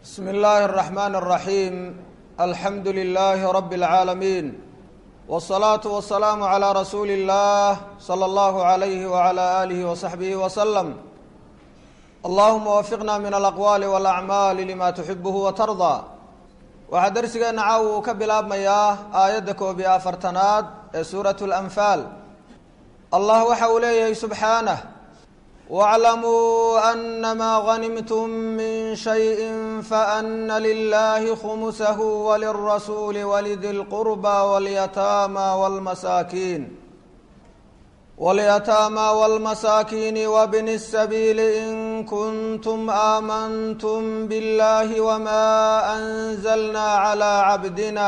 بسم الله الرحمن الرحيم الحمد لله رب العالمين والصلاة والسلام على رسول الله صلى الله عليه وعلى آله وصحبه وسلم اللهم وفقنا من الأقوال والأعمال لما تحبه وترضى waxaa darsigeena caawa uu ka bilaabmayaa aayadda koob iyo afartanaad ee suurat اlanfaal allah waxa uu leeyahay subxaanah wاclamuu anamaa ganimtum min shayi faana lilahi khumusahu walirasuuli walidi اlqurba walyataama wاlmasaakiin walyataama wاlmasaakiini wabni الsabiili in kuntum aamantum biاllahi wma anzalna calى cabdina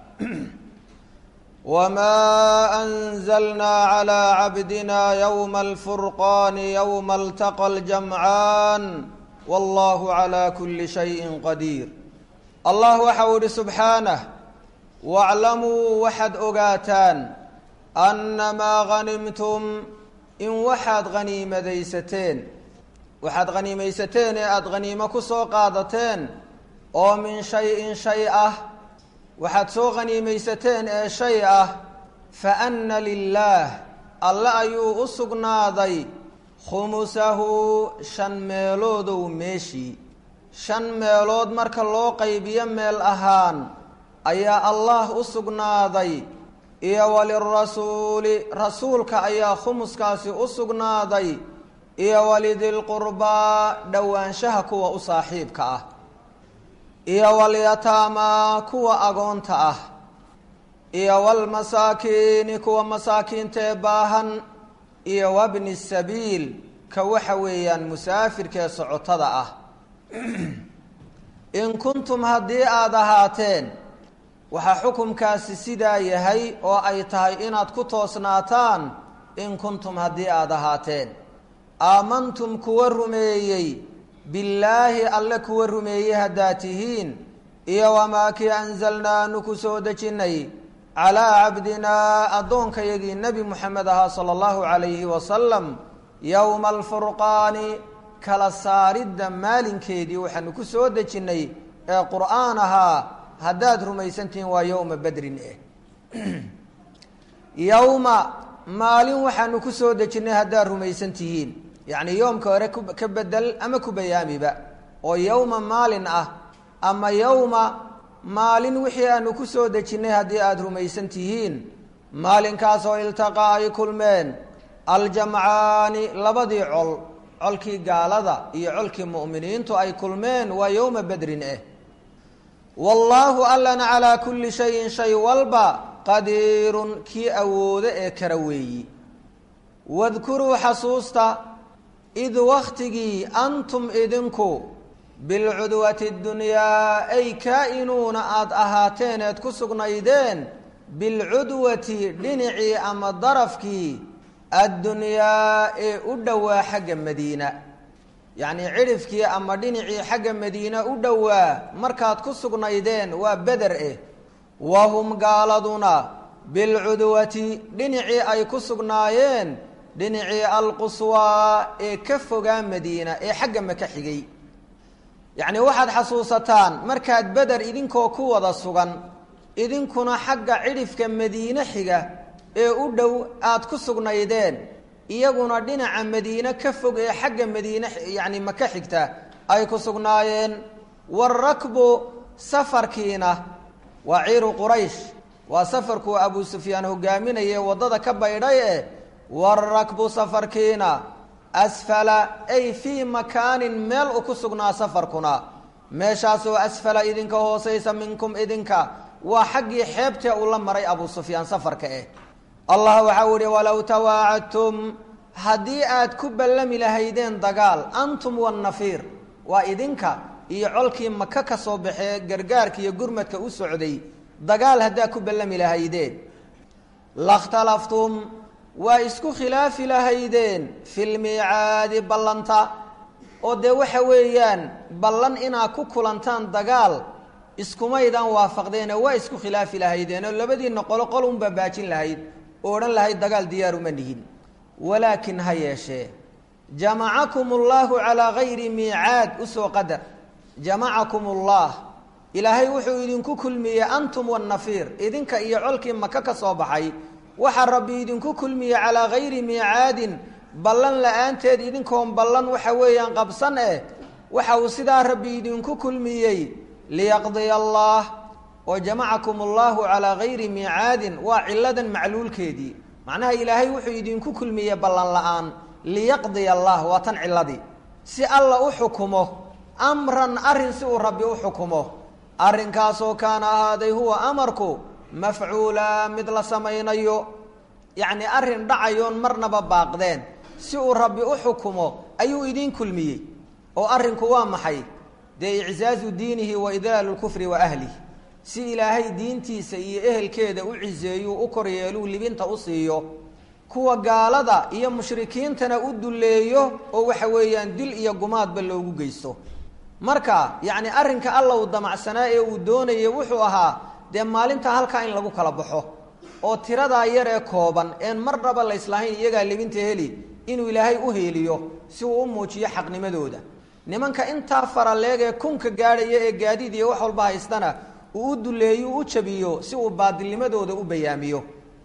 wma anzalna calى cabdina ywma alfurqani ywma altaqa اljamcaan wallahu calى kuli shayi qadiir allah waxa uu yihi subxaanah waclamuu waxaad ogaataan annamaa hanimtum in waxaad haniimadaysateen waxaad haniimaysateen ee aada haniimo ku soo qaadateen oo min shay-in shay ah waxaad soo haniimaysateen ee shay ah fa anna lilaah alle ayuu u sugnaaday khumusahu shan meeloodow meeshii shan meelood marka loo qaybiyo meel ahaan ayaa allah u sugnaaday iyo walirasuuli rasuulka ayaa khumuskaasi u sugnaaday iyo walidilqurbaa dhowaanshaha kuwa u saaxiibka ah iyo walyataamaa kuwa agoonta ah iyo walmasaakiini kuwa masaakiintaee baahan iyo wabni sabiil ka waxa weeyaan musaafirkaee socotada ah in kuntum haddii aada ahaateen waxaa xukumkaasi sidaa yahay oo ay tahay inaad ku toosnaataan in kuntum haddii aada ahaateen aamantum kuwa rumeeyey billaahi alle kuwa rumeeyey haddaad tihiin iyo wamaa kii anzalnaa anu ku soo dejinnay calaa cabdinaa addoonkayagii nebi moxamed ahaa sala allahu calayhi wasalam yowma alfurqaani kala saaridda maalinkeedii waxaanu ku soo dejinnay ee qur-aan ahaa haddaad rumaysantihiin waa yowma bedrin eh yowma maalin waxaanu ku soo dejinnay haddaad rumaysan tihiin yacni yoomka hore ka bedel ama ku bayaamiba oo yowma maalin ah ama yowma maalin wixii aanu ku soo dejinnay haddii aada rumaysan tihiin maalinkaasoo iltaqaa ay kulmeen aljamcaani labadii col colkii gaalada iyo colkii mu'miniintu ay kulmeen waa yowma bedrin eh wallaahu allana calaa kulli shayin shay walba qadiirun kii awoodo ee kara weeyi wadkuruu xasuusta id wakhtigii antum idinku bilcudwati dunyaa ay kaa-inuuna aada ahaateen eed ku sugnaydeen bilcudwati dhinacii ama darafkii addunyaa ee u dhowaa xagga madiina yacnii cidhifkii ama dhinacii xagga madiina u dhowaa markaad ku sugnaydeen waa beder eh wahum gaaladuna bilcudwati dhinacii ay ku sugnaayeen dhinacii alquswaa ee ka fogaa madiina ee xagga maka xigay yacnii waxaad xasuusataan markaad beder idinkoo ku wada sugan idinkuna xagga cidhifka madiine xiga ee u dhow aada ku sugnaydeen iyaguna dhinaca madiine ka fog ee xagga madiine yacni maka xigta ay ku sugnaayeen waarakbu safarkiina waa ciiru quraysh waa safarkuu abuu sufyaan hogaaminaye waddada ka baydhay eh waarakbu safarkiina asfala ay fii makaanin meel u ku sugnaa safarkuna meeshaasoo asfala idinka hoosaysa minkum idinka waa xaggii xeebtee uu la maray abuu sufyaan safarka eh allah waxau ihi walow tawaacadtum haddii aad ku ballami lahaydeen dagaal antum wannafiir waa idinka iyo colkii maka ka soo baxee gargaarka iyo gurmadka u socday dagaal haddaad ku ballami lahaydeen lakhtalaftum waa isku khilaafi lahaydeen filmiicaadi ballanta oo dee waxa weeyaan ballan inaad ku kulantaan dagaal iskumaydaan waafaqdeene waa isku khilaafi lahaydeen oo labadiinna qolo qol unbaa baajin lahayd oo odhan lahayd dagaal diyaaruma nihin walaakin ha yeeshee jamacakum اllahu calىa gayri miicaad usoo qadar jamacakum ullah ilaahay wuxuu idinku kulmiyey antum wannafiir idinka iyo colkii maka ka soo baxay waxaa rabbi idinku kulmiyey calaa gayri miicaadin ballan la-aanteed idinkoon ballan waxa weeyaan qabsan eh waxa uu sidaa rabbi idinku kulmiyey liyaqdiya allah oo jamacakum allahu calaa gayri miicaadin waa ciladan macluulkeedii macnaha ilaahay wuxuu idinku kulmiyey ballan la-aan liyaqdiya allah waa tan ciladii si alla u xukumo amran arrin si uu rabbi u xukumo arrinkaasoo kaana ahaaday huwa amarku mafcuula mid la samaynayo yacni arrin dhacayoon marnaba baaqdeen si uu rabbi u xukumo ayuu idiin kulmiyey oo arrinku waa maxay dee iczaazu diinihi wa idlaalu lkufri wa ahlih si ilaahay diintiisa iyo ehelkeeda u ciseeyuu u koryeeluu libinta u siiyo kuwa gaalada iyo mushrikiintana u dulleeyo oo waxa weeyaan dil iyo gumaadba loogu geysto marka yacni arrinka alla uu damacsanaa ee uu doonayay wuxuu ahaa dee maalinta halkaa in lagu kala baxo oo tiradaa yar ee kooban een marnaba la islahayn iyagaa libinta heli inuu ilaahay u heeliyo si uu u muujiyo xaqnimadooda nimanka intaa faraleeg ee kunka gaadhaya ee gaadiid iyo wax walba haystana uu u duleeyo u jabiyo si uu baadilnimadooda u bayaamiyo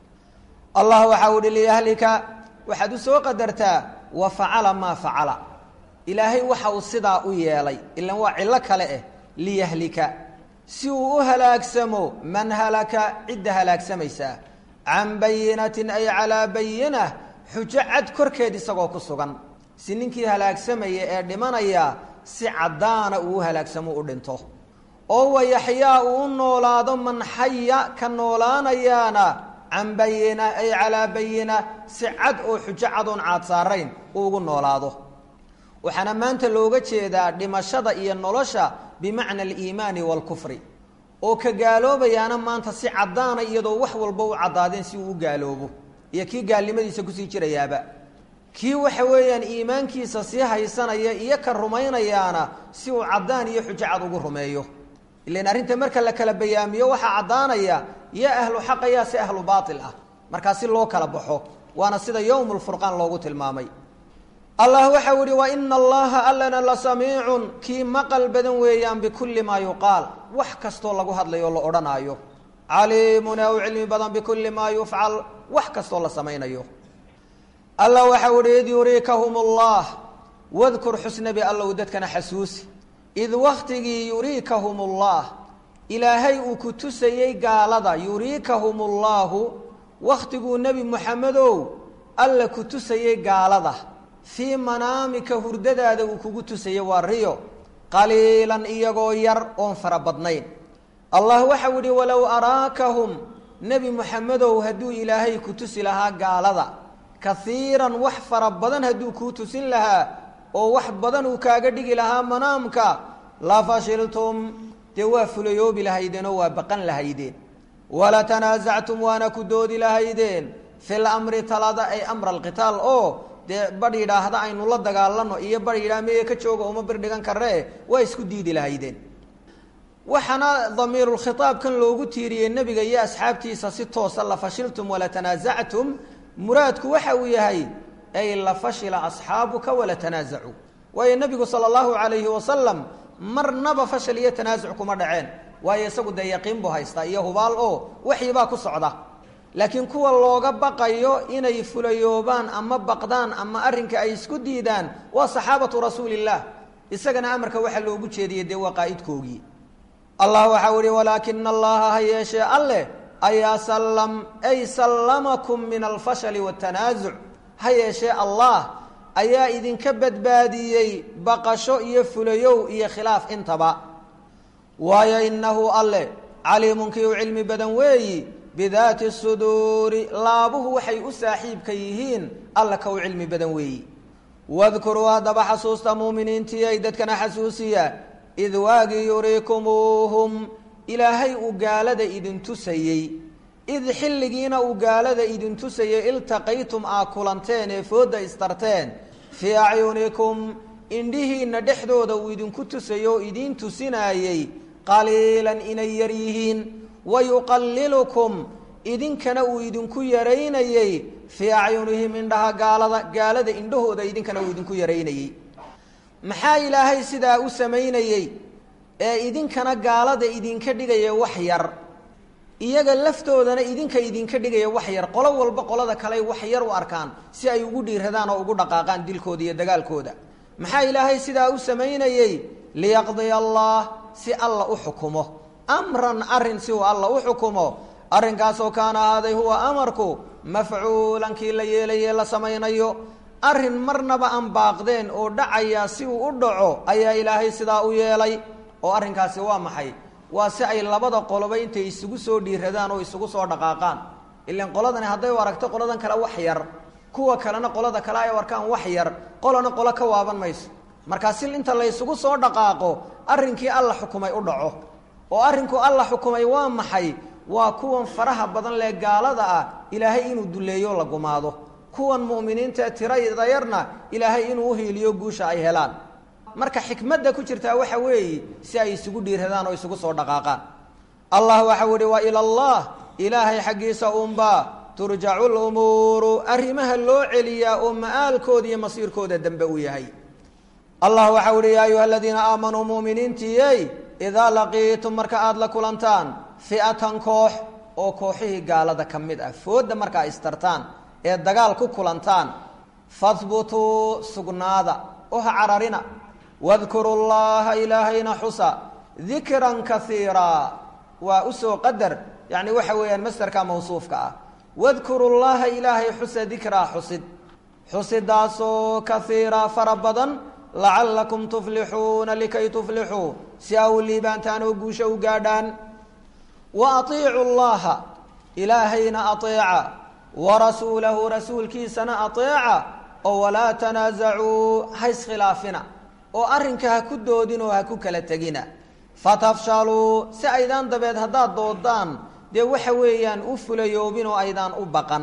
allah waxa uu hi liyahlika waxaad u soo qadartaa wa facala maa facala ilaahay waxa uu sidaa u yeelay ilan waa cillo kale eh liyahlika si uu u halaagsamo man halaka cidda halaagsamaysaa can bayinatin ay calaa bayina xujo cad korkeed isagoo ku sugan si ninkii halaagsamaya ee dhimanaya si caddaana uu u halaagsamo u dhinto oo wayaxyaa uu u noolaado man xaya ka noolaanayaana can bayina ay calaa bayina si cad oo xujo cad oon caad saarayn uu ugu noolaado waxaana maanta looga jeedaa dhimashada iyo nolosha bimacna aliimaani waalkufri oo ka gaaloobayaana maanta si caddaana iyadoo wax walba u caddaadeen si uu u gaaloobo iyo kii gaalnimadiisa kusii jirayaaba kii waxa weeyaan iimaankiisa sii haysanaya iyo ka rumaynayaana si uu caddaan iyo xujo cad ugu rumeeyo ilan arrinta marka la kala bayaamiyo waxaa caddaanaya yaa ahlu xaqa yaa si ahlu baatil ah markaa si loo kala baxo waana sida yowm lfurqaan loogu tilmaamay allah waxau yihi wa ina allaha allana la samiicun kii maqal badan weeyaan bikulli maa yuqaal wax kastoo lagu hadlayo o la odhanaayo caliimun ee u cilmi badan bikulli maa yufcal wax kastoo la samaynayo alla waxau ihi id yuriikahum allah wadkur xusnabi allow dadkana xasuusi id waktigii yuriikahum ullah ilaahay uu ku tusayey gaalada yuriikahum ullaahu wakhtiguu nebi moxamedow alla ku tusayey gaalada fii manaamika hurdadaada uu kugu tusayey waa riyo qaliilan iyagoo yar oon fara badnayn allah waxau yihi walow araakahum nebi moxamedow hadduu ilaahay ku tusi lahaa gaalada kaiiran wax fara badan hadduu kuu tusin lahaa oo wax badan uu kaaga dhigi lahaa manaamka la fashiltum dee waa fulayoobi lahaydeen oo waa baqan lahaydeen wala tanaasactum waana ku doodi lahaydeen fi lamri talada ay amra alqitaal oo dee badh yidhaahda aynu la dagaalano iyo badh yidhaha meye ka jooga uma bir dhigan karee waa isku diidi lahaydeen waxaana damiirulkhitaabkan loogu tiiriyey nebiga iyo asxaabtiisa si toosa la fashiltum wala tanaasactum muraadku waxa uu yahay ay la fashila asxaabuka wala tanaasacuu waayo nebigu sala allahu calayhi wasalam marnaba fashal iyo tanaasuc kuma dhaceen waayo isagu dee yaqiin buu haystaa iyo hubaal oo waxyibaa ku socda laakiin kuwa looga baqayo inay fulayoobaan ama baqdaan ama arrinka ay isku diidaan waa saxaabatu rasuulillaah isagana amarka waxaa loogu jeediyey dee waa qaa'idkoogii allah waxau ihi walaakina allaha ha yeeshee alleh ayaa sallam ay sallamakum min alfashali waatanaasuc ha yeeshee allah ayaa idinka badbaadiyey baqasho iyo fulayow iyo khilaaf intaba waayo innahu alle caliimunkii u cilmi badan weeyi bidaati suduuri laabuhu waxay u saaxiibka yihiin alla ka u cilmi badan weeyi wadkuruu haddaba xasuusta muuminiintiyay dadkana xasuusiya id waagii yuriikumuuhum ilaahay uu gaalada idin tusayey id xilligiina uu gaalada idin tusayey iltaqaytum aa kulanteen ee foodda istarteen fii acyunikum indhihiinna dhexdooda uu idinku tusayey oo idiin tusinaayey qaliilan inay yar yihiin wa yuqallilukum idinkana uu idinku yaraynayey fii acyunihim indhaha gaalada gaalada indhahooda idinkana uu idinku yaraynayey maxaa ilaahay sidaa u samaynayey ee idinkana gaalada idinka dhigaya wax yar iyaga laftoodana idinka idinka dhigaya wax yar qolo walba qolada kale wax yar u arkaan si ay ugu dhiiradaan oo ugu dhaqaaqaan dilkooda iyo dagaalkooda maxaa ilaahay sidaa u samaynayey liyaqdiya allah si alla u xukumo amran arin si uu alla u xukumo arrinkaasoo kaana ahaaday huwa amarku mafcuulan kii la yeelaye la samaynayo arrin marnaba aan baaqdeen oo dhacaya si uu u dhaco ayaa ilaahay sidaa u yeelay oo arrinkaasi waa maxay waa si ay labada qoloba intay isugu soo dhiiradaan oo isugu soo dhaqaaqaan ilan qoladani hadday u aragto qoladan kale wax yar kuwa kalena qolada kale ay arkaan wax yar qolana qolo ka waaban mayso markaa si inta la ysugu soo dhaqaaqo arrinkii alla xukumay u dhaco oo arrinku alla xukumay waa maxay waa kuwan faraha badan lee gaalada ah ilaahay inuu duleeyo la gumaado kuwan mu'miniinta tirada yarna ilaahay inuu uhiiliyo guusha ay helaan marka xikmadda ku jirtaa waxa weeye si ay isugu dhiiradaan oo isugu soo dhaqaaqaan allah waxau ihi wa ila allah ilaahay xaggiisa unbaa turjacu lumuuru arrimaha loo celiyaa oo ma'aalkooda iyo masiirkooda dambe uu yahay allah waxau ihi yaa ayuha aladiina aamanuu mu'miniintiyey idaa laqiitum marka aada la kulantaan fi'atan koox oo kooxihii gaalada ka mid ah foodda markaa istartaan ee dagaal ku kulantaan fahbutuu sugnaada oo ha cararina wadkuru llaha ilaahayna xusa dikran kaiiraa waa usoo qadar yani waxa weeyaan masderka mawsuufka ah wadkuru llaha ilaahay xusa dikraa xusid xusidaasoo kaiiraa fara badan lacalakum tuflixuuna likay tuflixuu si a u liibaantaan oo guusha u gaadhaan wa atiicu llaha ilaahayna ateeca wa rasuulahu rasuulkiisana ateeca oo walaa tanaasacuu ha iskhilaafina oo arrinka ha ku doodin oo ha ku kala tegina fatafshaluu si aydaan dabeed haddaad doodaan dee waxa weeyaan u fulayoobin oo aydaan u baqan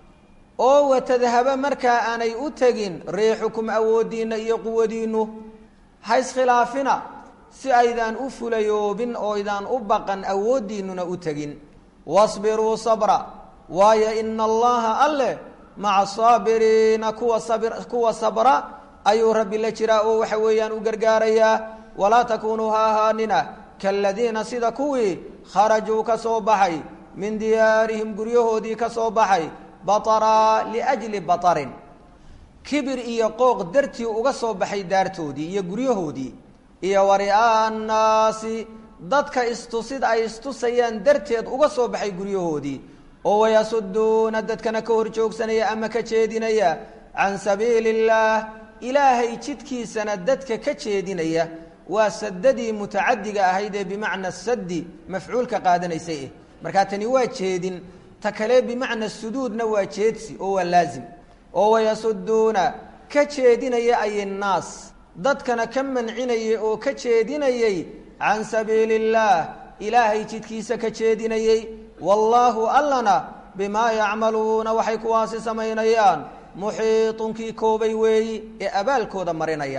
oo watadhaba markaa aanay u tegin riixukum awooddiinna iyo quwadiinnu ha iskhilaafina si aydaan u fulayoobin oo aydaan u baqan awooddiinnuna u tegin wasbiruu sabra waayo ina allaha alleh maca saabiriina kuwa sabir kuwa sabra ayuu rabbi la jiraa oo waxa weeyaan u gargaarayaa walaa takuunuu ha ahaanina kaaladiina sida kuwii kharajuu ka soo baxay min diyaarihim guryahoodii ka soo baxay bataraa liajli batarin kibir iyo qooq dartii uga soo baxay daartoodii iyo guryahoodii iyo wari'aa annaasi dadka istusid ay istusayaan darteed uga soo baxay guryahoodii oo wayasuduuna dadkana ka hor joogsanaya ama ka jeedinaya can sabiili illaah ilaahay jidkiisana dadka ka jeedinaya waa sadadii mutacadiga ahayd ee bimacna sadi mafcuulka qaadanaysay eh markaa tani waa jeedin ta kale bimacna suduudna waa jeedsi oo waa laazim oo wayasuduuna ka jeedinaya ayinnaas dadkana ka mancinayay oo ka jeedinayay can sabiili illaah ilaahay jidkiisa ka jeedinayey wallaahu allana bimaa yacmaluuna waxay kuwaasi samaynayaan muxiitunkii koobay weeyi ee abaalkooda marinaya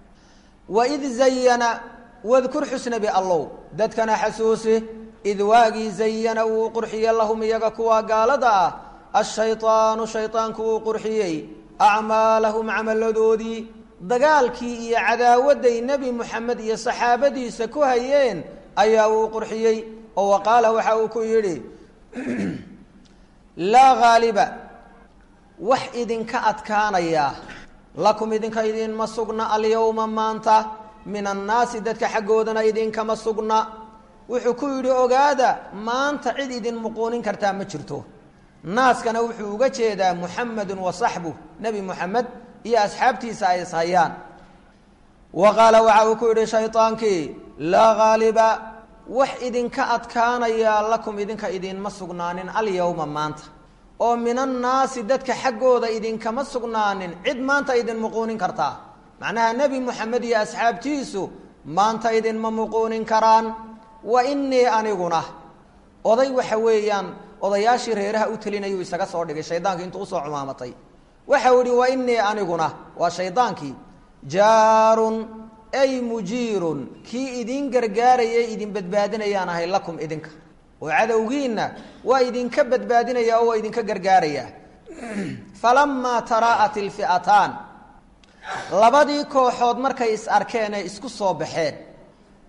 waid zayana wadkur xusnabi allow dadkana xasuusi id waagii zayana uu qurxiye lahum iyaga kuwa gaalada ah ashayطaanu shayطaanku uu qurxiyey acmaalahum camaladoodii dagaalkii iyo cadaawadday nebi moxamed iyo saxaabadiisa ku hayeen ayaa uu qurxiyey oo wa qaala waxa uu ku yidhi laa haaliba wax idinka adkaanaya lakum idinka idinma sugna alyawma maanta min annaasi dadka xaggoodana idinkama sugna wuxuu ku yidhi ogaada maanta cid idin muquunin kartaa ma jirto naaskana wuxuu uga jeedaa muxamedun wa saxbuh nebi moxamed iyo asxaabtiisa ay ishayaan wa qaala waxa uu ku yidhi shaydaankii laa haaliba wax idinka adkaanayaa lakum idinka idinma sugnaanin alyawma maanta oo min annaasi dadka xaggooda idinkama sugnaanin cid maanta idin muquunin kartaa macnaha nebi moxamed iyo asxaabtiisu maanta idinma muquunin karaan wa inii aniguna oday waxa weeyaan odayaashii reeraha u telinayuu isaga soo dhigay shaydaanki intuu usoo cumaamatay waxau ihi wa inii aniguna waa shaydaankii jaarun ay mujiirun kii idin gargaarayay idin badbaadinayaan ahay lakum idinka oo cadowgiinna waa idinka badbaadinaya oo waa idinka gargaaraya falamaa taraa'at ilfi'ataan labadii kooxood markay is arkeen ee isku soo baxeen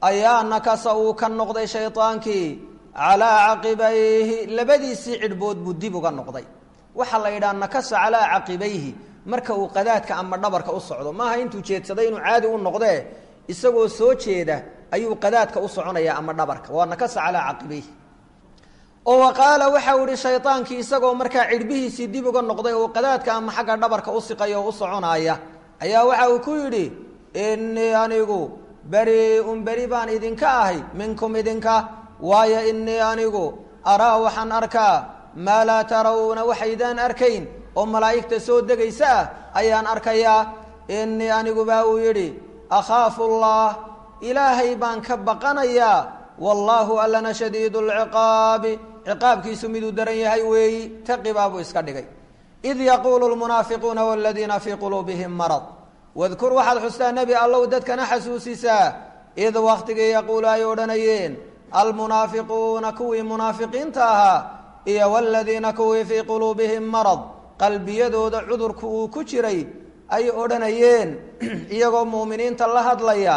ayaa nakasa uu ka noqday shaydaankii calaa caqibayhi labadiisii cidhbood buu dib uga noqday waxaa la yidhaha nakasa calaa caqibayhi marka uu qadaadka ama dhabarka u socdo maaha intuu jeedsaday inuu caadi u noqdee isagoo soo jeeda ayuu qadaadka u soconaya ama dhabarka waa nakasa calaa caqibayhi oo wa qaala waxau ihi shaydaankii isagoo markaa cidhbihiisii dib uga noqday oo qadaadka ama xagga dhabarka u siqaya oo u soconaya ayaa waxa uu ku yidhi innii anigu beri-un beri baan idinka ahay minkum idinka waayo innii anigu araa waxaan arkaa maa laa tarawna waxaydaan arkayn oo malaa'igta soo degaysa ah ayaan arkayaa innii anigu baa uu yidhi akhaafu allah ilaahay baan ka baqanayaa wallaahu allana shadiidu lciqaabi ciqaabkiisu miduu daran yahay weeyi taqibaa buu iska dhigay id yaquulu lmunaafiquuna waladiina fii quluubihim marad wadkur waxaad xustaa nebi allow dadkana xasuusisaa id waktigii yaquulu ay odhanayeen almunaafiquuna kuwii munaafiqiinta ahaa iyo waladiina kuwii fii quluubihim marad qalbiyadooda cudurku uu ku jiray ay odhanayeen iyagoo mu'miniinta la hadlaya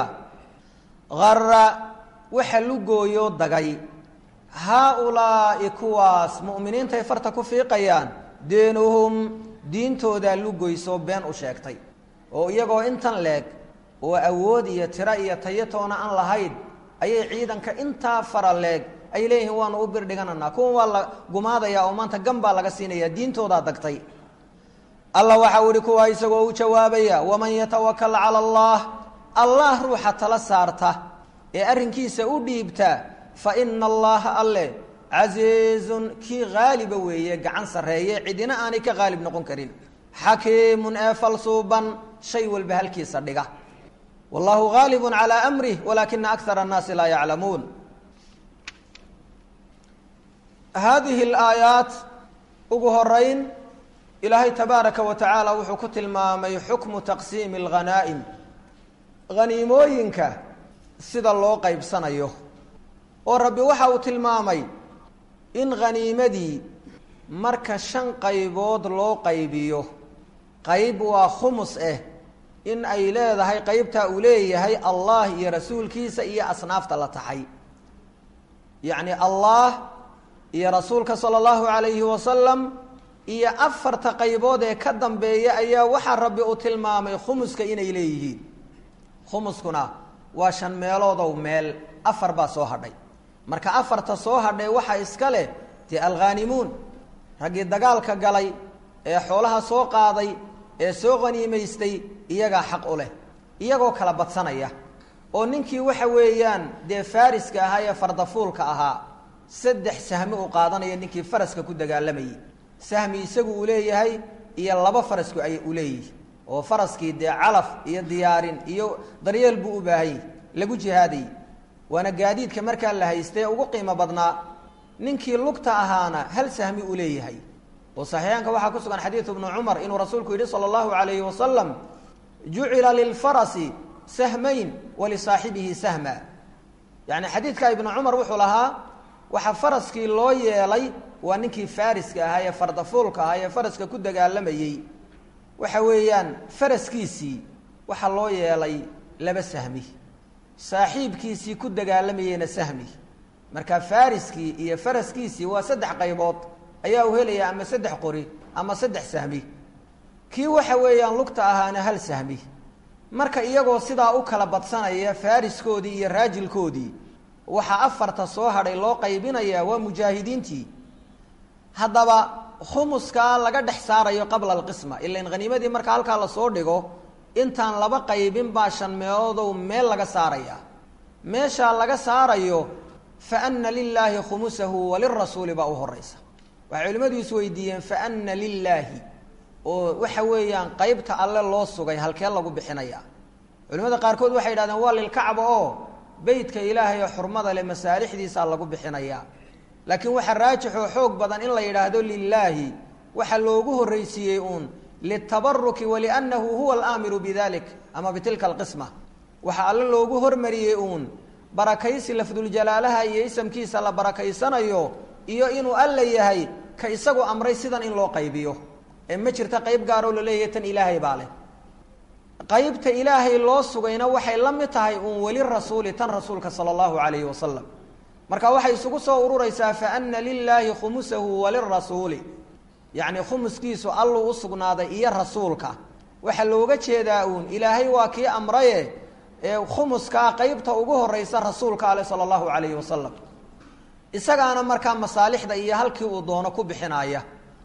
ara waxa lugooyo dagay haa-ulaa'i kuwaas mu'miniintay farta ku fiiqayaan deenuhum diintoodaa lugoysoo been u sheegtay oo iyagoo intan leeg oo awood iyo tiro iyo tayatoona aan lahayn ayay ciidanka intaa fara leeg ay leeyihiin waanu u bir dhigananaa kuwan waa la gumaadayaa oo maanta gan baa laga siinaya diintoodaa dagtay alla waxau ihi kuwaa isagoo u jawaabaya waman yatawakal cala allah allah ruuxa tala saarta ee arrinkiisa u dhiibta fa ina allaha alle casiizun kii haaliba weeye gacan sarreeye cidina aanay ka haalib noqon karin xakiimun ee falsuuban shay walba halkiisa dhiga wallahu haalibun calaa amrih walaakina akara annaasi laa yaclamuun haadihi alaayaat ugu horeyn ilaahay tabaaraka wa tacaala wuxuu ku tilmaamay xukmu taqsiimi alghanaa'im haniimooyinka sida loo qaybsanayo oo rabbi waxa uu tilmaamay in khaniimadii marka shan qaybood loo qaybiyo qayb waa khumus ah in ay leedahay qeybtaa uu leeyahay allah iyo rasuulkiisa iyo asnaafta la taxay yacni allah iyo rasuulka sala allahu calayhi wasalam iyo afarta qaybood ee ka dambeeya ayaa waxaa rabbi uu tilmaamay khumuska inay leeyihiin khumuskuna waa shan meeloodow meel afar baa soo hadhay marka afarta soo hadhay waxaa iska leh dee alkhaanimuun raggii dagaalka galay ee xoolaha soo qaaday ee soo qaniimaystay iyagaa xaq u leh iyagoo kala badsanaya oo ninkii waxa weeyaan dee faariska ahaa ee fardafuulka ahaa saddex sahmi u qaadanaya ninkii faraska ku dagaalamayay sahmi isagu uu leeyahay iyo laba farasku ay u leeyihi oo faraskii dee calaf iyo diyaarin iyo daryeel buu u baahanyay lagu jihaadayy waana gaadiidka markaa la haystee ugu qiimo badnaa ninkii lugta ahaana hal sahmi uu leeyahay oo saxiixaanka waxaa ku sugan xadiidu ibnu cumar inuu rasuulku yidhi sala allahu calayhi wasalam jucila lilfarasi sahmayn walisaaxibihi sahma yacni xadiidka ibnu cumar wuxuu lahaa waxaa faraskii loo yeelay waa ninkii faariska ahaa ee fardafuulka ahaa ee faraska ku dagaalamayey waxa weeyaan faraskiisii waxaa loo yeelay laba sahmi saaxiibkiisii ku dagaalamayeyna sahmi marka fariskii iyo faraskiisii waa saddex qaybood ayaa u helaya ama saddex qori ama saddex sahmi kii waxa weeyaan lugta ahaana hal sahmi marka iyagoo sidaa u kala badsanaya fariskoodii iyo raajilkoodii waxaa afarta soo hadhay loo qaybinayaa waa mujaahidiintii haddaba khumuskaa laga dhex saarayo qabla alqisma ilan haniimadii marka halkaa lasoo dhigo intaan laba qaybin baa shan meeloodow meel laga saaraya meeshaa laga saarayo fa ana lilaahi khumusahu walirasuuli baa u horeysa waxay culimmadu isweydiiyeen fa ana lilaahi oo waxa weeyaan qeybta alle loo sugay halkee lagu bixinaya culimada qaarkood waxay yidhahdeen waa lilkacba oo beytka ilaahay oo xurmada leh masaalixdiisaa lagu bixinayaa laakiin waxaa raajix oo xoog badan in la yidhaahdo lilaahi waxaa loogu horreysiiyey uun litabaruki waliannahu huwa alaamiru bidalik ama bitilka alqisma waxaa alle loogu hormariyey uun barakaysi lafduljalaalaha iyo isamkiisa la barakaysanayo iyo inuu alla yahay ka isagu amray sidan in loo qaybiyo ee ma jirta qayb gaaroo laleeyahay tan ilaahay baa leh qeybta ilaahay loo sugayna waxay la mid tahay uun weli rasuuli tan rasuulka sala allahu calayhi wasalam marka waxay isugu soo ururaysaa fa ana lilaahi khumusahu walirasuuli yacni khumuskiisu alluu u sugnaaday iyo rasuulka waxaa looga jeedaa uun ilaahay waa kii amraye ee khumuskaa qeybta ugu horeysa rasuulka ale sala allahu calayhi wasalam isagaana markaa masaalixda iyo halkii uu doono ku bixinaya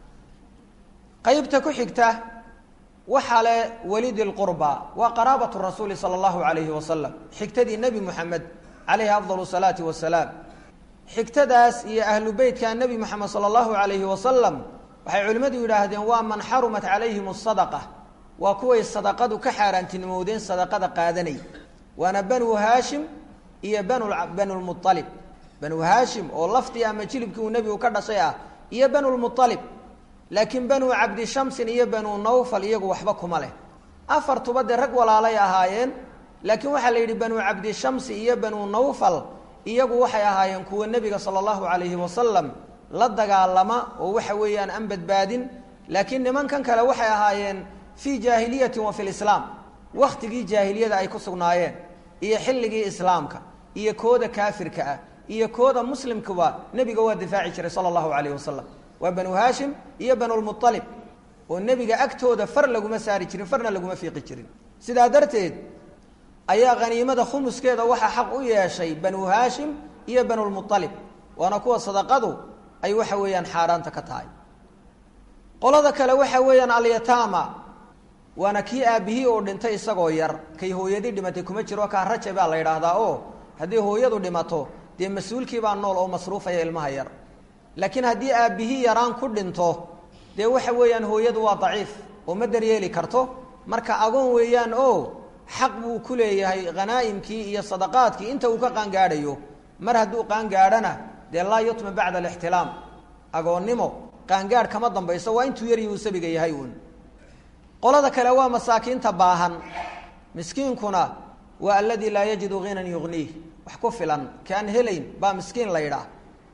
qeybta ku xigta waxaa le walidi lqurba waa qaraabatu rasuuli sala allahu calayhi wasalam xigtadii nebi moxamed calayhi afdal salaati wasalaam xigtadaas iyo ahlu beytka nebi moxamed sala allahu calayhi wasalam waxay culimmadu yidhaahdeen waa man xarumat calayhim asadaqa waa kuway sadaqadu ka xaaraantinimoodeen sadaqada qaadanay waana banu haashim iyo banu banulmualib banu haashim oo laftii ama jilibkii uu nebigu ka dhashay ah iyo banulmualib laakiin banu cabdi shamsin iyo banu nawfal iyagu waxba kuma leh afartuba dee rag walaalay ahaayeen laakiin waxaa la yidhi banu cabdi shamsi iyo banu nawfal iyagu waxay ahaayeen kuwa nebiga sala allahu calayhi wasalam la dagaalama oo waxa weeyaan aan badbaadin laakiin nimankan kale waxay ahaayeen fii jaahiliyatin wa fi lislaam waktigii jaahiliyada ay ku sugnaayeen iyo xilligii islaamka iyo kooda kaafirka ah iyo kooda muslimkuba nebiga waa difaaci jiray sala allahu calayhi wasalam waa banu haashim iyo banulmualib oo nebiga agtooda far laguma saari jirin farna laguma fiiqi jirin sidaa darteed ayaa khaniimada khumuskeeda waxaa xaq u yeeshay banu haashim iyo banulmualib waana kuwa sadaqadu ay waxa weeyaan xaaraanta ka tahay qolada kale waxa weeyaan alyataama waana kii aabihii oo dhintay isagoo yar kay hooyadii dhimatay kuma jiro kaa raja baa la yidhaahdaa oo haddii hooyadu dhimato dee mas-uulkii baa nool oo masruufaya ilmaha yar laakiin haddii aabbihii yaraan ku dhinto dee waxa weeyaan hooyadu waa daciif oo ma daryeeli karto marka agoon weeyaan oo xaq buu ku leeyahay khanaa'imkii iyo sadaqaadkii inta uu ka qaangaadhayo mar hadduu qaangaadhana dee laa yutma bacda alixtilaam agoonnimo qaangaadh kama dambayso waa intuu yaryi uu sabiga yahay uun qolada kale waa masaakiinta baahan miskiinkuna waa aladii laa yajidu ghinan yugniih wax ku filan kaan helayn baa miskiin la yidhaah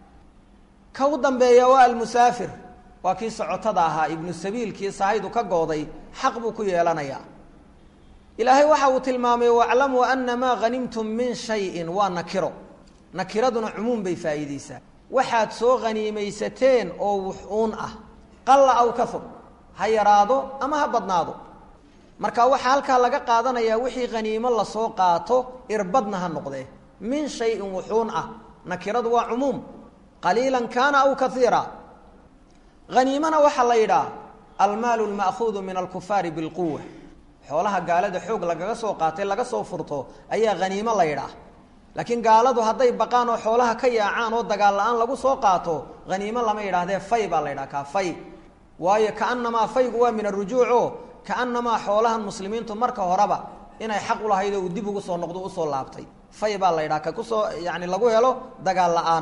ka u dambeeya waa almusaafir waa kii socotada ahaa ibnu sabiilkii sahaydu ka gooday xaq buu ku yeelanayaa ilaahay waxa uu tilmaamay waclamuu ana maa hanimtum min shayin waa nakiro nakiraduna cumuum bay faa'iideysaa waxaad soo haniimaysateen oo wuxuun ah qalla aw kahur ha yaraado ama ha badnaado marka waxaa halkaa laga qaadanayaa wixii haniimo lasoo qaato irbadna ha noqdee min shayin wuxuun ah nakiradu waa cumuum qaliilan kaana aw kaiira haniimana waxaa la yidhaah almaalu lma'khuudu min alkufaari bilquwa xoolaha gaalada xoog lagaga soo qaatay laga soo furto ayaa haniimo la yidhaah laakiin gaaladu hadday baqaan oo xoolaha ka yaacaan oo dagaal la-aan lagu soo qaato haniimo lama yidhahdee fay baa la yidhaha kaa fay waayo kaanamaa faygu waa min arujuuco kaanamaa xoolahan muslimiintu marka horeba inay xaq u lahayd oo uu dib ugu soo noqdo usoo laabtay fay baa la yidhaha ka kusoo yani lagu helo dagaal la-aan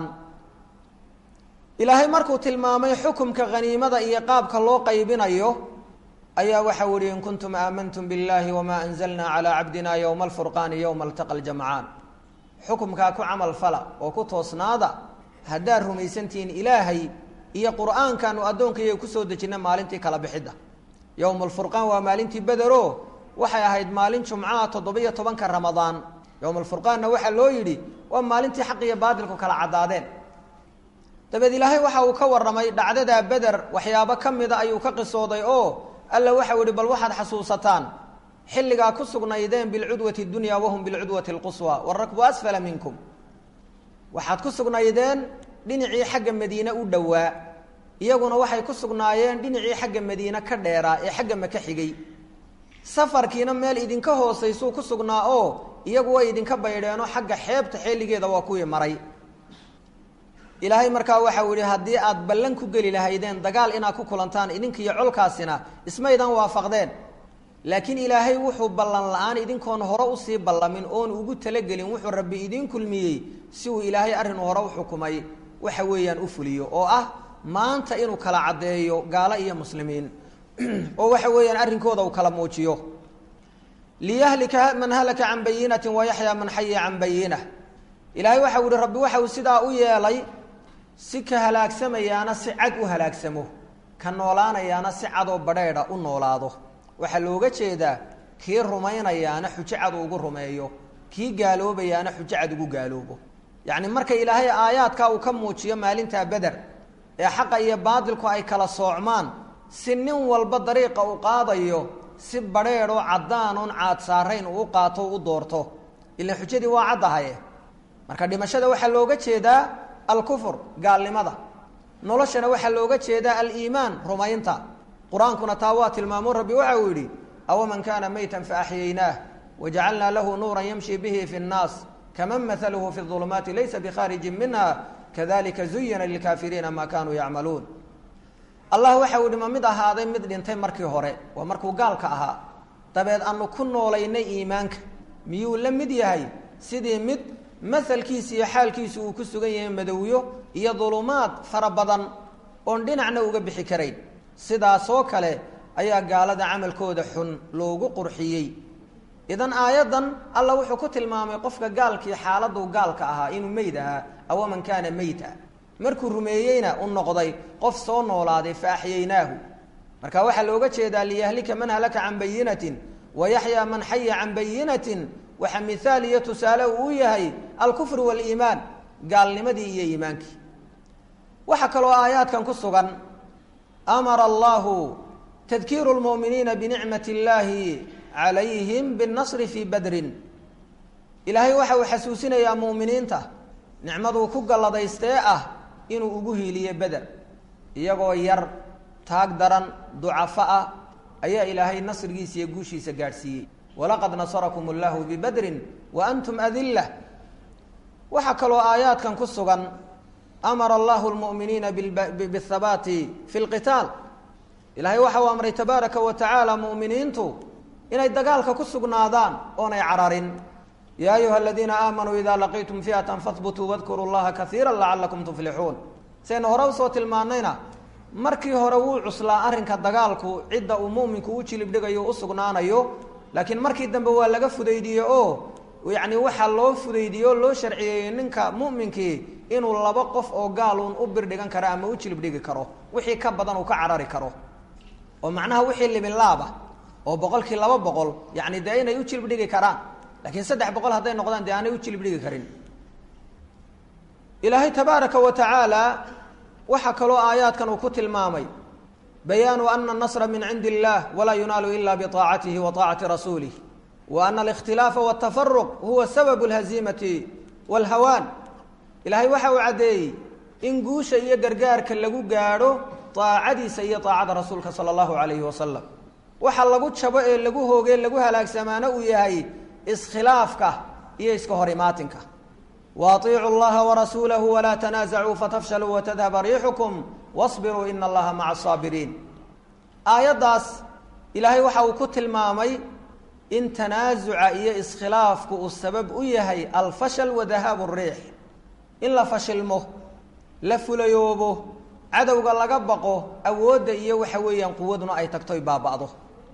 ilaahay markuu tilmaamay xukumka haniimada iyo qaabka loo qaybinayo ayaa waxau ihi in kuntum aamantum biاllahi wma anzalna calى cabdina ywma alfurqaani ywma altaqa ljamcaan xukumkaa ku camal fala oo ku toosnaada haddaad rumaysantihiin ilaahay iyo qur'aankaanu addoonkayga kusoo dejina maalintii kala bixidda yowma alfurqaan waa maalintii bedero waxay ahayd maalin jumcaha toddobiyo tobanka ramadaan yowma alfurqaanna waxaa loo yidhi waa maalintii xaq iyo baatilku kala caddaadeen dabeed ilaahay waxa uu ka warramay dhacdadaa beder waxyaabo ka mida ayuu ka qisooday oo alla waxau yihi bal waxaad xasuusataan xilligaa ku sugnaydeen bilcudwati dunya wahum bilcudwati lquswa warakbu asfala minkum waxaad ku sugnaydeen dhinacii xagga madiine u dhowaa iyaguna waxay ku sugnaayeen dhinacii xagga madiine ka dheeraa ee xagga maka xigay safarkiina meel idinka hoosaysuu ku sugnaa oo iyagu way idinka baydheenoo xagga xeebta xeeligeeda waa kuwii maray ilaahay markaa waxau yihi haddii aad ballan ku geli lahaydeen dagaal inaad ku kulantaan idinkiiyo colkaasina ismaydan waafaqdeen laakiin ilaahay wuxuu ballan la-aan idinkoon hore usii ballamin oon ugu talagelin wuxuu rabbi idiin kulmiyey si uu ilaahay arrin hore u xukumay waxa weeyaan u fuliyo oo ah maanta inuu kala caddeeyo gaalo iyo muslimiin oo waxa weeyaan arrinkooda uu kala muujiyo liyahlika man halaka can bayinatin wayaxyaa man xaya can bayinah ilaahay waxau yihi rabbi waxa uu sidaa u yeelay si ka halaagsamayaana si cad u halaagsamo ka noolaanayaana si cadoo badheedha u noolaado waxaa looga jeedaa kii rumaynayaana xujo cad ugu rumeeyo kii gaaloobayaana xujo cad ugu gaaloobo yacni marka ilaahay aayaadkaa uu ka muujiyo maalintaa beder ee xaqa iyo baadilku ay kala soocmaan si nin walba dariiqa uu qaadayo si badrheedhoo caddaan oon caad saarayn uu u qaato u doorto ilaan xujadii waa caddahaye marka dhimashada waxaa looga jeedaa alkufur gaalnimada noloshana waxaa looga jeedaa aliimaan rumaynta qur-aankuna taa waa tilmaamo rabbi waxa uu yidhi awaman kaana maytan faaxyaynaah wajacalnaa lahu nuuran yamshi bihi fi nnaas kaman maaluhu fi ulumaati laysa bikhaarijin minha kadalika zuyina lilkaafiriina maa kanuu yacmaluun allah waxa uu yihi ma mid ahaaday mid dhintay markii hore waa markuu gaalka ahaa dabeed aanu ku noolaynay iimaanka miyuu la mid yahay sidii mid masalkiisa iyo xaalkiisu uu ku sugan yahay madowyo iyo dulumaad fara badan oon dhinacna uga bixi karayn sidaasoo kale ayaa gaalada camalkooda xun loogu qurxiyey idan aayaddan alla wuxuu ku tilmaamay qofka gaalkii xaaladuu gaalka ahaa inuu meyd ahaa awaman kaana meyta markuu rumeeyeyna u noqday qof soo noolaaday fa axyaynaahu marka waxaa looga jeedaa liyahlika man halaka can bayinatin wayaxyaa man xaya can bayinatin waxa mihaal iyo tusaale uu u yahay alkufr waliimaan gaalnimadii iyo iimaankii waxaa kaloo aayaadkan ku sugan amara allahu tadkiiru lmu'miniina binicmati illaahi calayhim binnasri fii badrin ilaahay waxa uu xasuusinayaa mu'miniinta nicmaduu ku galladaystee ah inuu ugu hiiliye beder iyagoo yar taag daran ducafo ah ayaa ilaahay nasrigiisa iyo guushiisa gaadhsiiyey walaqad nasarakum allahu bibadrin wa antum adilla waxaa kaloo aayaadkan ku sugan amara allahu lmu'miniina bihabaati fi lqitaal ilaahay waxa uu amray tabaaraka wa tacaala mu'miniintu inay dagaalka ku sugnaadaan oonay cararin ya ayuha aladiina aamanuu ida laqiitum fiatan fahbutuu wadkuruu llaha kaiira lacalakum tuflixuun saynu hore usoo tilmaanayna markii hore wuu cuslaa arrinka dagaalku cidda uu muminku u jilib dhigayo u sugnaanayo laakiin markii dambe waa laga fudaydiye oo yacni waxaa loo fudaydiye oo loo sharciyeeyey ninka mu'minkii inuu laba qof oo gaaluun u birdhigan karo ama u jilib dhigi karo wixii ka badan uu ka carari karo oo macnaha wixii libinlaaba oo boqolkii laba boqol yacni dee inay u jilib dhigi karaan lakiin saddex boqol hadday noqdaan dee aanay u jilib dhigi karin ilaahay tabaaraka wa tacaala waxaa kaloo aayaadkan uu ku tilmaamay bayaanu ana anasra min cindi illah walaa yunaalu ila biaacatihi wa aacati rasuulih wa ana alikhtilaafa waltafaruq huwa sababu alhaziimati walhawaan ilaahay waxa uu caddeeyey in guusha iyo gargaarka lagu gaadho aacadiisa iyo aacada rasuulka sala allahu alayhi wasalam waxa lagu jabo ee lagu hoogee lagu halaagsamaano uu yahay iskhilaafka iyo iska hor imaatinka waaطiicuu اllaha warasuulahu walaa tanaasacuu fatafshaluu watadhaba riixukum wasbiruu ina allaha maca asaabiriin aayaddaas ilaahay waxa uu ku tilmaamay in tanaasuca iyo iskhilaafku uu sabab u yahay alfashal wa dahaabu riix in la fashilmo la fulayoobo cadowga laga baqo awoodda iyo waxa weeyaan quwaduna ay tagtoy baaba'do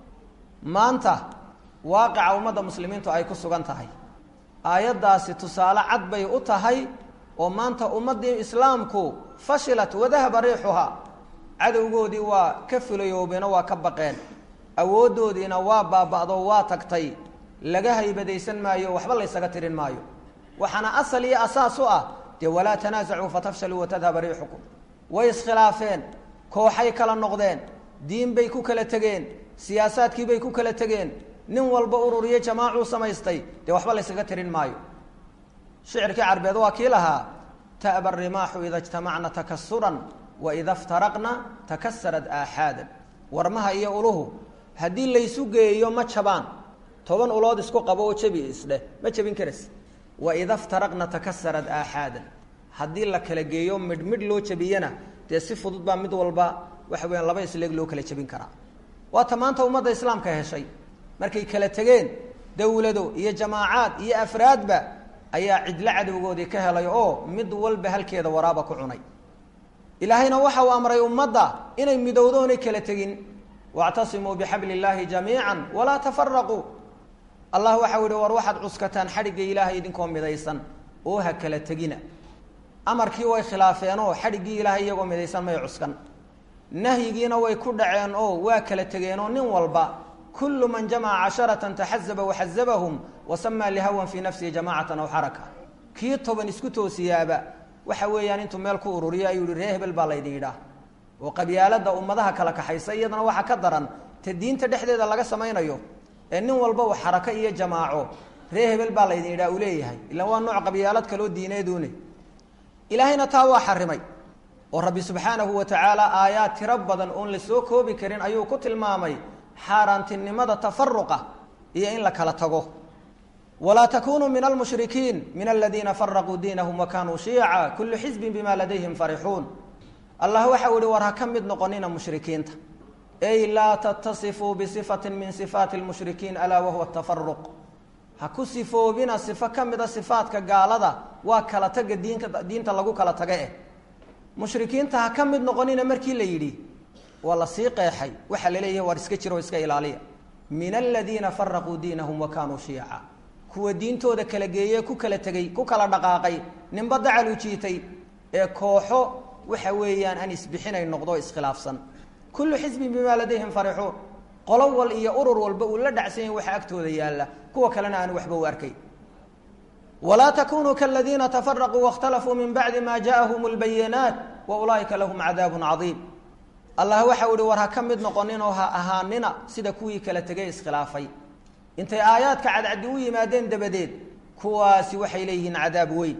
maanta waaqica ummadda muslimiintu ay ku sugan tahay aayaddaasi tusaale cad bay u tahay oo maanta ummaddii islaamku fashilat wadahaba riixuhaa cadowgoodii waa ka fulayoobeen oo waa ka baqeen awooddoodiina waa baaba'do waa tagtay laga haybadaysan maayo waxba laysaga tirin maayo waxaana asal iyo asaas u ah dee walaa tanaasacuu fatafshaluu watadhaba riixukum way iskhilaafeen kooxay kala noqdeen diin bay ku kala tegeen siyaasaadkii bay ku kala tegeen nin walba ururiyo jamaacuu samaystay dee waxba laysaga tirin maayo shicirkii carbeed waa kii lahaa ta'ba rimaaxu ida ijtamacna takasuran wa ida iftaraqna takasarad aaxaadan warmaha iyo uluhu haddii laysu geeyo ma jabaan toban ulood isku qabo oo jebi isdheh ma jebin karas wa ida iftaraqna takasarad aaxaadan haddii la kala geeyo midh midh loo jebiyana dee si fudud baa mid walba waxa weya laba isleeg loo kala jebin karaa waata maanta ummadda islaamka heshay markay kala tegeen dawlado iyo jamaacaad iyo afraadba ayaa cidlo cadowgoodii ka helay oo mid walba halkeeda waraaba ku cunay ilaahayna waxa uu amray ummadda inay midowdo onay kala tegin wactasimuu bixabli illaahi jamiica walaa tafaraquu allah waxau yihi war waxaad cuskataan xadhigga ilaahay idinkoo midaysan oo ha kala tegina amarkii way khilaafeenoo xadhiggii ilaahay iyagoo midaysan may cuskan nahyigiina way ku dhaceen oo waa kala tegeenoo nin walba kulu man jamaca casharatan taxazaba waxazabahum wasamaa lihawan fii nafsihi jamacatan aw xaraka kii toban isku toosiyaaba waxa weeyaan intuu meel ku ururiyo ayuu yihi ree hebel baa laydin yidhaah oo qabyaalada ummadaha kala kaxaysa iyadana waxaa ka daran ta diinta dhexdeeda laga samaynayo ee nin walba uu xarako iyo jamaaco ree hebel baa laydin yidhaha uu leeyahay ilaan waa nooc qabyaalad kaloo diineedune ilaahayna taa waa xarimay oo rabbi subxaanahu wa tacaala aayaad tiro badan oon la soo koobi karin ayuu ku tilmaamay xaaraantinimada tafaruqa iyo in la kala tago walaa takunuu min almushrikiin min aladiina faraquu diinahum wa kanuu shiica kullu xisbin bima ladayhim farixuun allah waxau ihi war ha ka mid noqonina mushrikiinta ey laa tatasifuu bisifatin min sifaati lmushrikiin alaa wahuwa tafaruq ha ku sifoobina sifo ka mida sifaadka gaalada waa kala taga diinka diinta lagu kala taga eh mushrikiinta ha ka mid noqonina markii la yidhi waa la sii qeexay waxaa laleeyahay waar iska jiro o iska ilaaliya min aladiina faraquu diinahum wa kanuu shiica kuwa diintooda kala geeye ku kala tegey ku kala dhaqaaqay ninba dacalu jiitay ee kooxo waxa weeyaan aan isbixinay noqdo iskhilaafsan kullu xisbin bimaa ladayhim farixuun qolo wal iyo urur walba uu la dhacsan yahay waxa agtooda yaalla kuwa kalena aan waxba u arkay walaa takunuu kaladiina tafaraquu waاkhtalafuu min bacdi ma jaaءahum اlbayinaat wa ulaa'ika lahum cadaab cadiim allah waxau ihi war ha ka mid noqonin oo ha ahaanina sida kuwii kala tegay iskhilaafay intay aayaadka cadcadi u yimaadeen dabadeed kuwaasi waxay leeyihiin cadaab weyn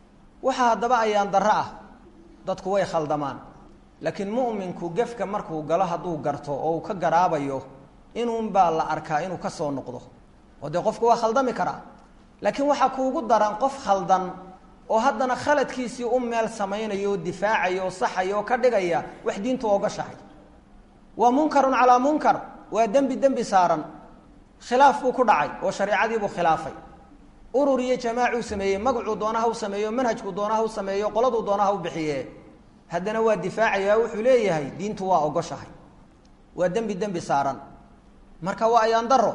waxa haddaba ayaan darro ah dadku way khaldamaan laakiin mu'minku gefka markuu galo hadduu garto oo uu ka garaabayo inuunbaa la arkaa inuu ka soo noqdo oo dee qofku waa khaldami karaa laakiin waxaa kuugu daran qof khaldan oo haddana khaladkiisii u meel samaynayo oo difaacaya oo saxaya oo ka dhigaya wax diintu ogashahay waa munkarun calaa munkar waa dembi dembi saaran khilaaf buu ku dhacay oo shareicadiibuu khilaafay urur iyo jamaacuu sameeyey magacuu doonaha u sameeyo manhajkuu doonaha u sameeyo qoladuu doonaha u bixiye haddana waa difaacaya wuxuu leeyahay diintu waa ogoshahay waa dembi dembi saaran marka waa ayaan daro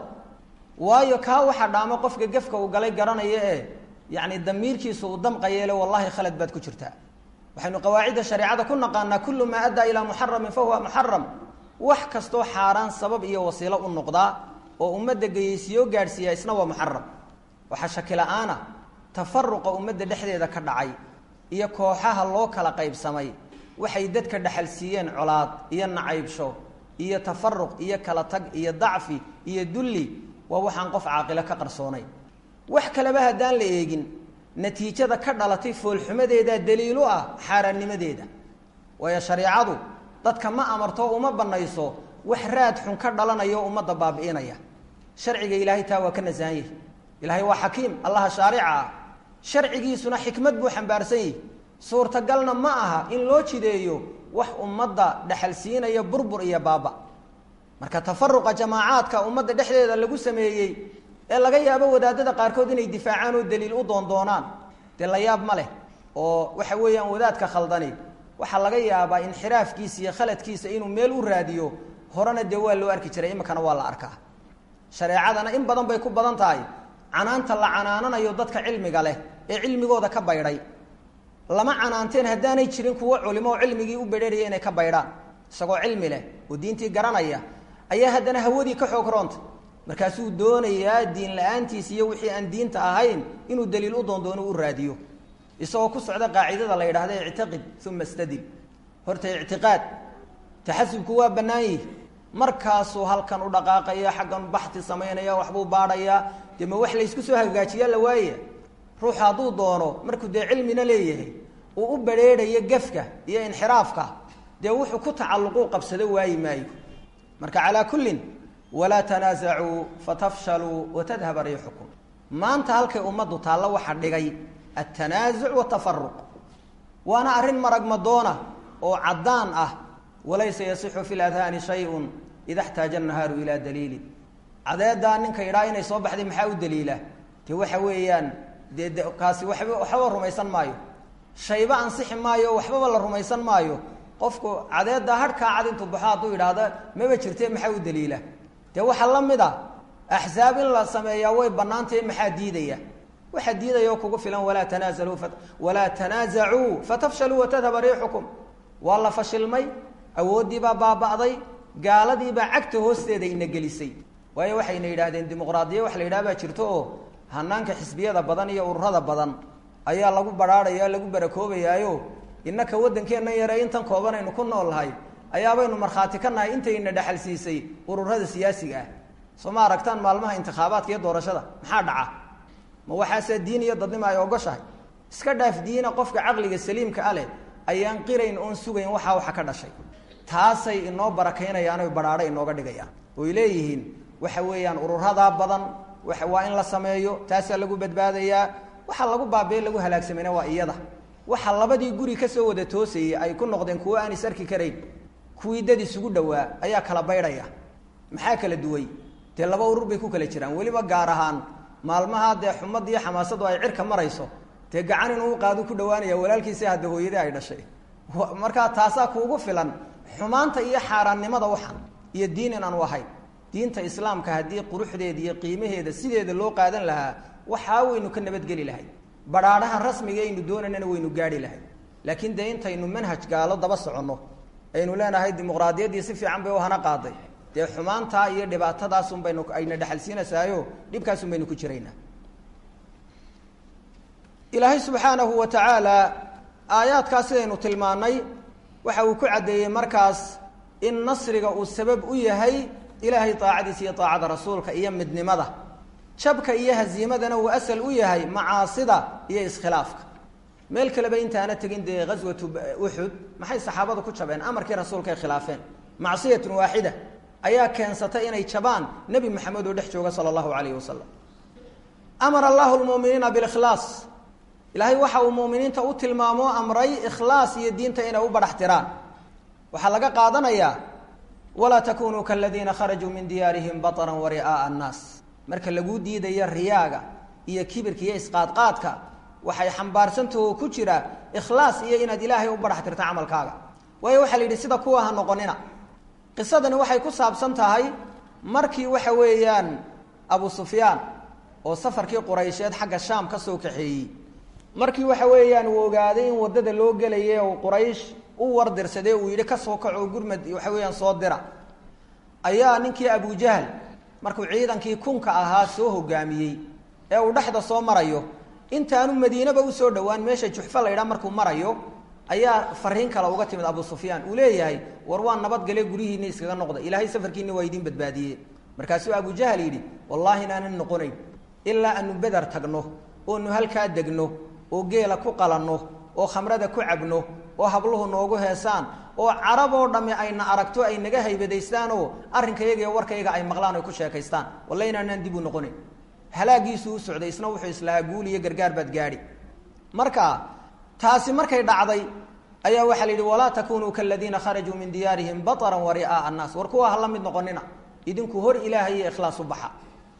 waayo kaa waxa dhaamo qofka gefka uu galay garanaya ee yacni damiirkiisa uu damqayeele wallahi khalad baad ku jirtaa waxaynu qawaacidda shareecada ku naqaanaa kullu maa addaa ilaa muxaramin fa huwa muxaram wax kastoo xaaraan sabab iyo wasiilo u noqdaa oo ummadda geyeysiiyoo gaadhsiiya isna waa muxaram waxaa shaki la-aana tafaruqa ummadda dhexdeeda ka dhacay iyo kooxaha loo kala qaybsamay waxay dadka dhexal siiyeen colaad iyo nacaybsho iyo tafaruq iyo kala tag iyo dacfi iyo dulli waa waxaan qof caaqilo ka qarsoonayn wax kaleba haddaan la eegin natiijada ka dhalatay foolxumadeedaa daliilu ah xaaraannimadeeda waayo shareicadu dadka ma amarto uma banayso wax raad xun ka dhalanaya oo ummadda baabi'inaya sharciga ilaahay taa waa ka nasahan yahi ilaahay waa xakiim allaha shaarica ah sharcigiisuna xikmad buu xambaarsan yahi suurtagalna ma aha in loo jideeyo wax ummadda dhexal siinaya burbur iyo baaba marka tafaruqa jamaacaadka ummadda dhexdeeda lagu sameeyey ee laga yaabo wadaadada qaarkood inay difaacaan oo daliil u doondoonaan dee la yaab ma leh oo waxa weeyaan wadaadka khaldani waxaa laga yaabaa inxiraafkiisa iyo khaladkiisa inuu meel u raadiyo horena dee waa loo arki jiray iminkana waa la arkaa shareecadana in badan bay ku badan tahay canaanta la canaananayo dadka cilmiga leh ee cilmigooda ka baydhay lama canaanteen haddaanay jirin kuwo culimo oo cilmigii u bedheraya inay ka baydhaan isagoo cilmi leh oo diintii garanaya ayaa haddana hawadii ka xoog roonta markaasuu doonayaa diin la-aantiisa iyo wixii aan diinta ahayn inuu daliil u doondoono u raadiyo isagoo ku socda qaacidada la yidhahda ictiqid uma istadil horta ictiqaad taxasubku waa bannaan yihi markaasuu halkan u dhaqaaqaya xaggan baxti samaynaya waxbuu baadhayaa dee ma wax laysku soo hagaajiyaa la waaya ruuxu hadduu doono markuu dee cilmina leeyahay uu u badrheedhayo gefka iyo inxiraafka dee wuxuu ku tacalluquu qabsado waayi maayo marka calaa kullin walaa tanaasacuu fatafshaluu watadhaba riixukum maanta halkay ummaddu taallo waxa dhigay altanaasuc watafaruq waana arrin maragmadoona oo caddaan ah walaysa yasixu fi ladhaani shayun ida xtaaja annahaaru ilaa daliilin cadeedaa ninka idhaa inay soo baxday maxaa u daliila dee waxa weeyaan dee de kaasi waxba waxbaba rumaysan maayo shayba ansixi maayo waxbaba la rumaysan maayo qofku cadeeddaa harhkaa cad intuu baxo hadduu idhaahda maba jirte maxaa u daliila dee waxaa la mid a axsaab in la sameeyaa way bannaantahe maxaa diidaya waxaa diidaya oo kugu filan walaa tanaasaluu walaa tanaasacuu fatafshaluu watadhaba riixukum waa la fashilmay awooddiibaa baaba'day gaaladiibaa cagta hoosteeda ina gelisay waayo waxayna yidhaahdeen dimuqraadiya wax la yidhaha baa jirto oo hanaanka xisbiyada badan iyo ururada badan ayaa lagu badhaadhaya lagu barakoobayaayo innaka waddankeennan yare intan kooban aynu ku nool nahay ayaabaynu markhaati ka nahay intayna dhexal siisay ururada siyaasiga ah soo ma aragtaan maalmaha intikhaabaadka iyo doorashada maxaa dhaca ma waxaase diin iyo dadnimo ay ogoshahay iska dhaaf diina qofka caqliga saliimka a leh ayaan qirayn oon sugayn waxaa waxa ka dhashay taasay inoo barakaynayaan oy badhaadho inooga dhigayaan oy leeyihiin waxa weeyaan ururadaa badan waa in la sameeyo taasaa lagu badbaadayaa waxa lagu baabiye lagu halaagsamayna waa iyada waxa labadii guri kasoo wada toosayey ay ku noqdeen kuwo aan is arki karayn kuwii dad isugu dhowaa ayaa kala baydhaya maxaa kala duway dee laba urur bay ku kala jiraan weliba gaar ahaan maalmaha dee xumad iyo xamaasadu ay cirka marayso dee gacan inuu qaadu ku dhawaanaya walaalkiisa hadda hooyadii ay dhashay markaa taasaa kuugu filan xumaanta iyo xaaraannimada waxan iyo diin in aanu ahayn diinta islaamka haddii quruxdeeda iyo qiimaheeda sideeda loo qaadan lahaa waxaa waynu ka nabadgeli lahay badhaadhaha rasmiga aynu doonaynana waynu gaadhi lahay laakiin dee intaynu manhaj gaalo daba soconno aynu leenahay dimuqraadiyaddii si fiican bay u hana qaaday dee xumaantaa iyo dhibaatadaasun baynu ayna dhexalsiinaysaayo dhibkaasun baynu ku jiraynaa ilaahay subxaanahu wa tacaala aayaadkaas sidaynu tilmaannay waxa uu ku caddeeyey markaas in nasriga uu sabab u yahay ilaahay daacadiisa iyo daacada rasuulka iyo midnimada jabka iyo haziimadana uu asal u yahay macaasida iyo iskhilaafka meel kaleba intaana tegin dee ghaswatu uxud maxay saxaabadu ku jabeen amarkii rasuulka ay khilaafeen macsiyatun waaxida ayaa keensatay inay jabaan nebi maxamed oo dhex jooga sala allahu calayhi wasalam amara allahu lmuuminiina bilikhlaas ilaahay waxa uu muuminiinta u tilmaamoo amray ikhlaas iyo diinta inay u badhax tiraan waxaa laga qaadanayaa walaa takunuu kaladiina kharajuu min diyaarihim bataran wa ri'aa'a annaas marka laguu diidayo riyaaga iyo kibirka iyo isqaadqaadka waxay xambaarsantaho ku jira ikhlaas iyo inaad ilaahay u badhax tirta camalkaaga waayo waxaa la yidhi sida kuwa ha noqonina qisadani waxay ku saabsan tahay markii waxa weeyaan abu sufyaan oo safarkii quraysheed xagga shaam ka soo kaxeeyey markii waxa weeyaan uu ogaaday in waddada loo gelayay oo quraysh u wardirsadee uu yidhi ka soo kaco gurmad waxa weeyaan soo dira ayaa ninkii abujahl markuu ciidankii kunka ahaa soo hogaamiyey ee uu dhexda soo marayo intaanu madiinaba usoo dhowaan meesha juxfa la ydhaa markuu marayo ayaa fariin kale uga timid abu sufyaan uu leeyahay war waa nabadgale guryihiina iskaga noqda ilaahay safarkiina waa idiin badbaadiyey markaasuu abujahl yidhi wallaahi inaanan noqonayn ilaa aanu beder tagno oonu halkaa degno oo geela ku qalanno oo khamrada ku cabno oo habluhu noogu heesaan oo carab oo dhamme ayna aragto ay naga haybadaystaanoo arrinkayaga iyo warkayga ay maqlaan oy ku sheekaystaan walla inaanaan dib u noqonayn halaagiisuu u socday isna wuxuu islahaa guul iyo gargaar baad gaadhi marka taasi markay dhacday ayaa waxaa la yidhi walaa takunuu kaladiina kharajuu min diyaarihim bataran wa ri'aa'a annaas war kuwa ha la mid noqonina idinku hor ilaahay iyo ikhlaas u baxa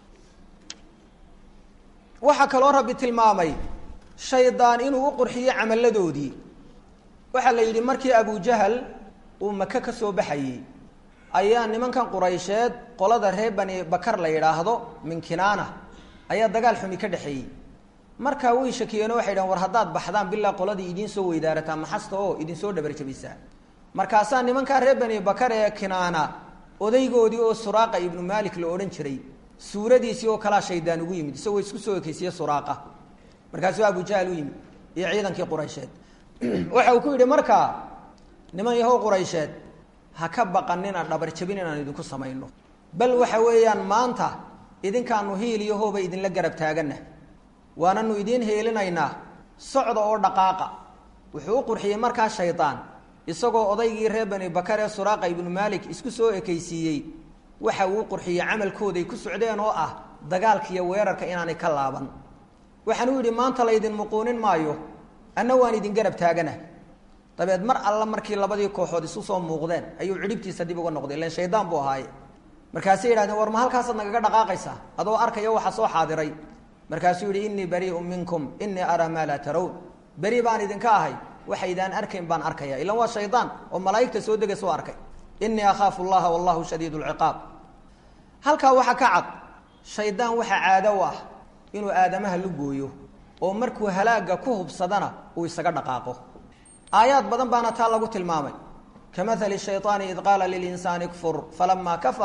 waxaa kaloo rabbi tilmaamay shaydaan inuu u qurxiyo camalladoodii waxaa la yidhi markii abujahal uu maka ka soo baxayey ayaa nimankan quraysheed qolada reer bani bakar la yidhaahdo min kinaana ayaa dagaal xumi ka dhexeeyey markaa way shakiyeenoo waxay dhahen war haddaad baxdaan bilaa qoladii idiin soo weydaarataa maxasta oo idinsoo dhabarjabisaa markaasaa nimankaa reer bani bakar ee kinaana odaygoodii oo suraaqa ibnu maalik la odhan jiray suuradiisii oo kalaa shaydaan ugu yimid isagoo isku soo ekeysiye suraaqa markaasuu abujahal u yimid iyo ciidankii quraysheed waxa uu ku yidhi markaa niman yahow quraysheed ha ka baqanina dhabarjabin inaan idinku samayno bal waxa weeyaan maanta idinkaanu hiil iyo hooba idinla garab taagana waananu idiin heelinaynaa socda oo dhaqaaqa wuxuu u qurxiyey markaa shaydaan isagoo odaygii reer bani bakar ee suraaqa ibnu maalik isku soo ekaysiiyey waxa uu qurxiyey camalkooday ku socdeen oo ah dagaalka iyo weerarka inaanay ka laaban waxaanuu yidhi maanta laydin muquunin maayo anna waan idin garab taagana dabeed mar alla markii labadii kooxood isu soo muuqdeen ayuu cidhibtiisa dib uga noqday ilan shaydaan buu ahaaye markaasay yidhahdeen war ma halkaasaad nagaga dhaqaaqaysaa adoo arkaya waxa soo xaadiray markaasuu yidhi innii bariiun minkum innii araa maa laa tarown beri baan idinka ahay waxaydaan arkayn baan arkaya ilan waa shaydaan oo malaa'igta soo dega soo arkay innii akhaafu llaha wallahu shadiid lciqaab halkaa waxaa ka cad shaydaan waxaa caado u ah inuu aadamaha lu gooyo oo markuu halaagga ku hubsadana uu isaga dhaqaaqo aayaad badan baana taa lagu tilmaamay kamahali shayطaani id qaala lilinsaani kfur falamaa kafara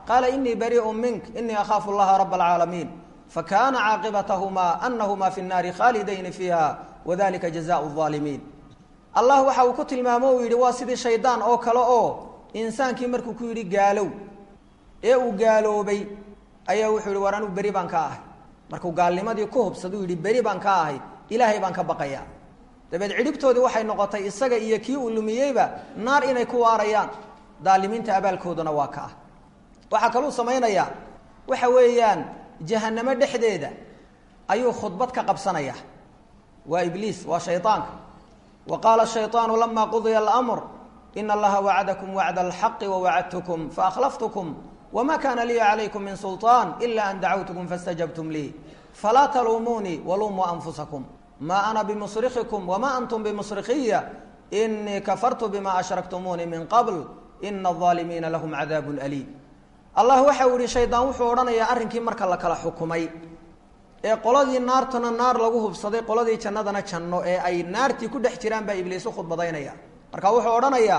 qaala inii bariiءu mink inii akhaafu اllaha rab اlcaalamiin fakana caaqibatahumaa anahumaa fi الnaari khaalidayni fiiha wadalika jazaء الظaalimiin allah waxa uu ku tilmaamo uu yidhi waa sidii shaydaan oo kale oo insaankii markuu ku yidhi gaalow ee uu gaaloobay ayaa wuxuu yihi war anigu beri baan ka ahay markuu gaalnimadii ku hubsaduu yidhi beri baan ka ahay ilaahay baan ka baqaya dabeed cidhibtoodii waxay noqotay isaga iyo kii uu lumiyeyba naar inay ku waarayaan daalimiinta abaalkooduna waa ka ah waxaa kaluu samaynayaa waxa weeyaan jahanamo dhexdeeda ayuu khudbad ka qabsanaya waa ibliis waa shayطaanka wa qaala الshayطaanu lama qudiya اlamr in allaha wacadakum wacda اlxaqi wawacadtkm faakhlaftkm wma kana liya calaykum min sulطaan ila an dacawtkm faاstajabtum lii falaa taluumuunii waluumuu anfusakum ma ana bimusrikikum wma antum bimusrikiya inii kafartu bima ashraktumuunii min qabl ina الظaalimiina lahm cadaab aliim allah waxa uu yihi shaydaan wuxuu odhanayaa arrinkii marka la kala xukumay ee qoladii naartuna naar lagu hubsaday qoladii jannadana janno ee ay naartii ku dhex jiraan baa ibliis u khudbadaynaya marka wuxuu odhanayaa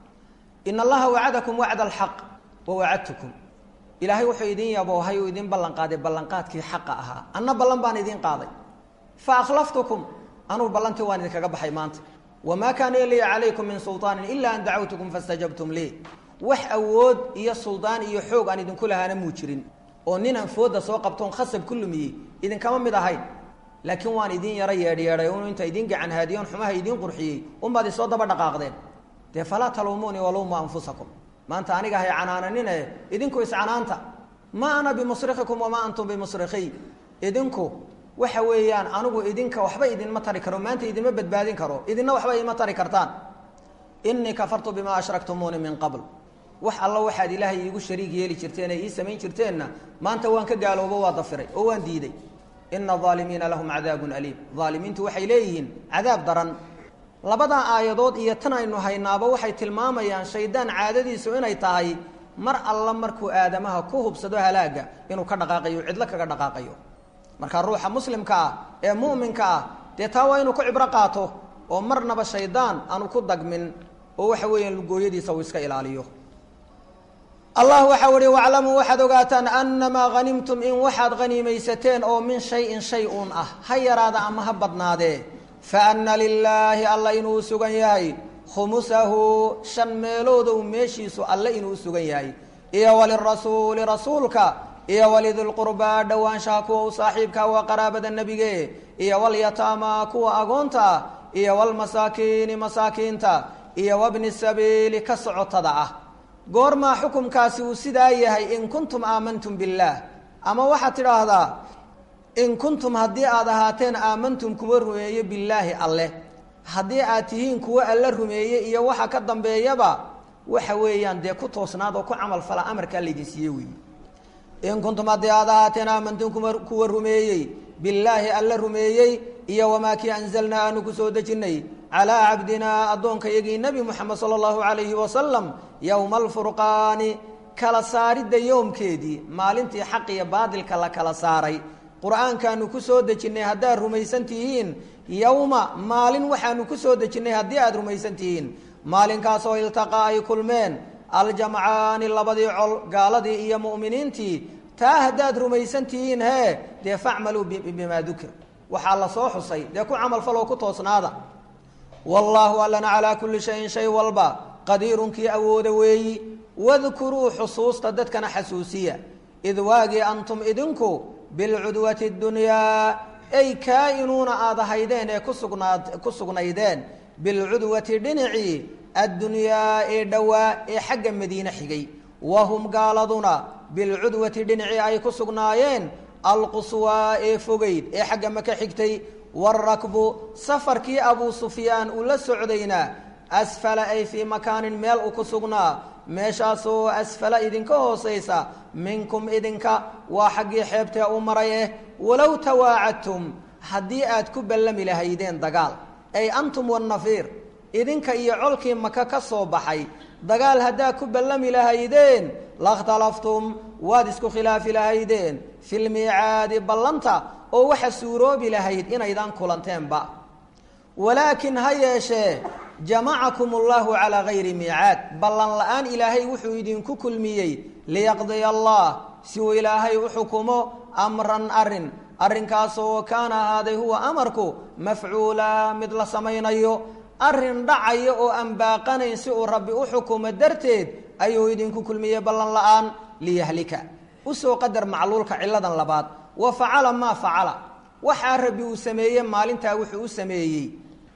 in allaha wacadakum wacda alxaq wawacadtukum ilaahay wuxuu idin yaboohay uu idin ballan qaaday ballanqaadkii xaqa ahaa anna ballan baan idin qaaday fa akhlaftukum anugu ballantii waan idinkaga baxay maanta wamaa kaana liya calaykum min sulطaanin ila an dacawtukum faاstajabtum lii wax awood iyo suldaan iyo xoog aan idinku lahaana muu jirin oo ninaan fooda soo qabtoon khasab ku lumiyey idinkama mid ahayn laakiin waan idin yaro yeedhyeedhay un inta idin gacan haadiyoon xumaha idiin qurxiyey unbaad isoo daba dhaqaaqdeen dee falaa taluumuunii waluumuu anfusakum maanta aniga hay canaananine idinku iscanaanta ma ana bimusrikikum wamaa antum bimusrikiy idinku waxa weeyaan anigu idinka waxba idinma tari karo maanta idinma badbaadin karo idinna waxba ima tari kartaan inii kafartu bimaa ashraktumuuni min qabl wax alla waxaad ilaahay iigu shariig yeeli jirteen ee ii samayn jirteenna maanta waan ka gaaloobo waa dafiray oo waan diiday ina aalimiina lahum cadaabun aliim aalimiintu waxay leeyihiin cadaab daran labadaa aayadood iyo tan aynu haynaaba waxay tilmaamayaan shaydaan caadadiisu inay tahay mar alla markuu aadamaha ku hubsado halaaga inuu ka dhaqaaqayo cidlo kaga dhaqaaqayo marka ruuxa muslimka ah ee mu'minka ah dee taa waa inuu ku cibro qaato oo marnaba shaydaan aanu ku dagmin oo waxa weeyaan lugooyadiisa uu iska ilaaliyo allah waxau ihi waclamuu waxaad ogaataan anamaa hanimtum in waxaad haniimaysateen oo min shayin shay uun ah ha yaraada ama ha badnaadee faana lilaahi alla inuu sugan yahay khumusahu shan meeloodow meeshiisu alle inuu sugan yahay iyo walirasuuli rasuulka iyo walidilqurbaa dhowaanshaha kuwa u saaxiibka waa qaraabada nebige iyo walyataama kuwa agoonta ah iyo walmasaakiini masaakiinta iyo wabni sabiili ka socotada ah goormaa xukumkaasi uu sidaa yahay in kuntum aamantum billaah ama waxaad tidhaahdaa in kuntum haddii aad ahaateen aamantum kuwa rumeeye billaahi alleh haddii aad tihiin kuwa alle rumeeye iyo waxa ka dambeeyaba waxa weeyaan dee ku toosnaad oo ku camal fala amarkaa laydin siiye weeye in kuntum haddii aad ahaateen aamantum kuwa kuwa rumeeyey billaahi alle rumeeyey iyo wamaa kii anzalnaa aanu ku soo dejinnay calaa cabdinaa addoonka yagii nebi moxamed sala allahu calayhi wasalam yowma alfurqaani kala saaridda yoomkeedii maalintii xaq iyo baadilka la kala saaray qur-aankaanu ku soo dejinnay haddaad rumaysan tihiin yowma maalin waxaanu ku soo dejinnay haddii aada rumaysan tihiin maalinkaasoo iltaqaa ay kulmeen aljamcaani labadii col gaaladii iyo mu'miniintii taa haddaad rumaysan tihiin hee dee facmaluu bimaa dukir waxaa la soo xusay dee ku camalfaloo ku toosnaada wallaahu allana calaa kulli shayin shay walba qadiirun kii awooda weeyi wadkuruu xusuusta dadkana xasuusiya id waagii antum idinku bilcudwati dunyaa ay kaa-inuuna aad ahaydeen ee kusugnaad ku sugnaydeen bilcudwati dhinacii addunyaa ee dhowaa ee xagga madiine xigay wahum gaaladuna bilcudwati dhinacii ay ku sugnaayeen alquswaa ee fogeyd ee xagga maka xigtay waarakbu safarkii abuu sufyaan uu la socdayna asfala ay fii makaanin meel uu ku sugnaa meeshaasoo asfala idinka hoosaysa minkum idinka waa xaggii xeebtee u maray eh walow tawaacadtum haddii aad ku ballami lahaydeen dagaal ay antum wannafiir idinka iyo colkii maka ka soo baxay dagaal haddaad ku ballami lahaydeen lakhtalaftum waad isku khilaafi lahaydeen filmiicaadi ballanta oo waxa suuroobi lahayd inaydaan kulanteenba walaakin ha yeeshee jamacakum allahu calaa gayri miicaad ballan la-aan ilaahay wuxuu idinku kulmiyey liyaqdiya allah si uu ilaahay u xukumo amran arin arrinkaasoo kaana ahaaday huwa amarku mafcuula mid la samaynayo arrin dhacaya oo aan baaqanayn si uu rabbi u xukumo darteed ayuu idinku kulmiyey ballan la-aan liyahlika usoo qadar macluulka ciladan labaad wa facala maa facala waxaa rabbi uu sameeye maalintaa wuxuu u sameeyey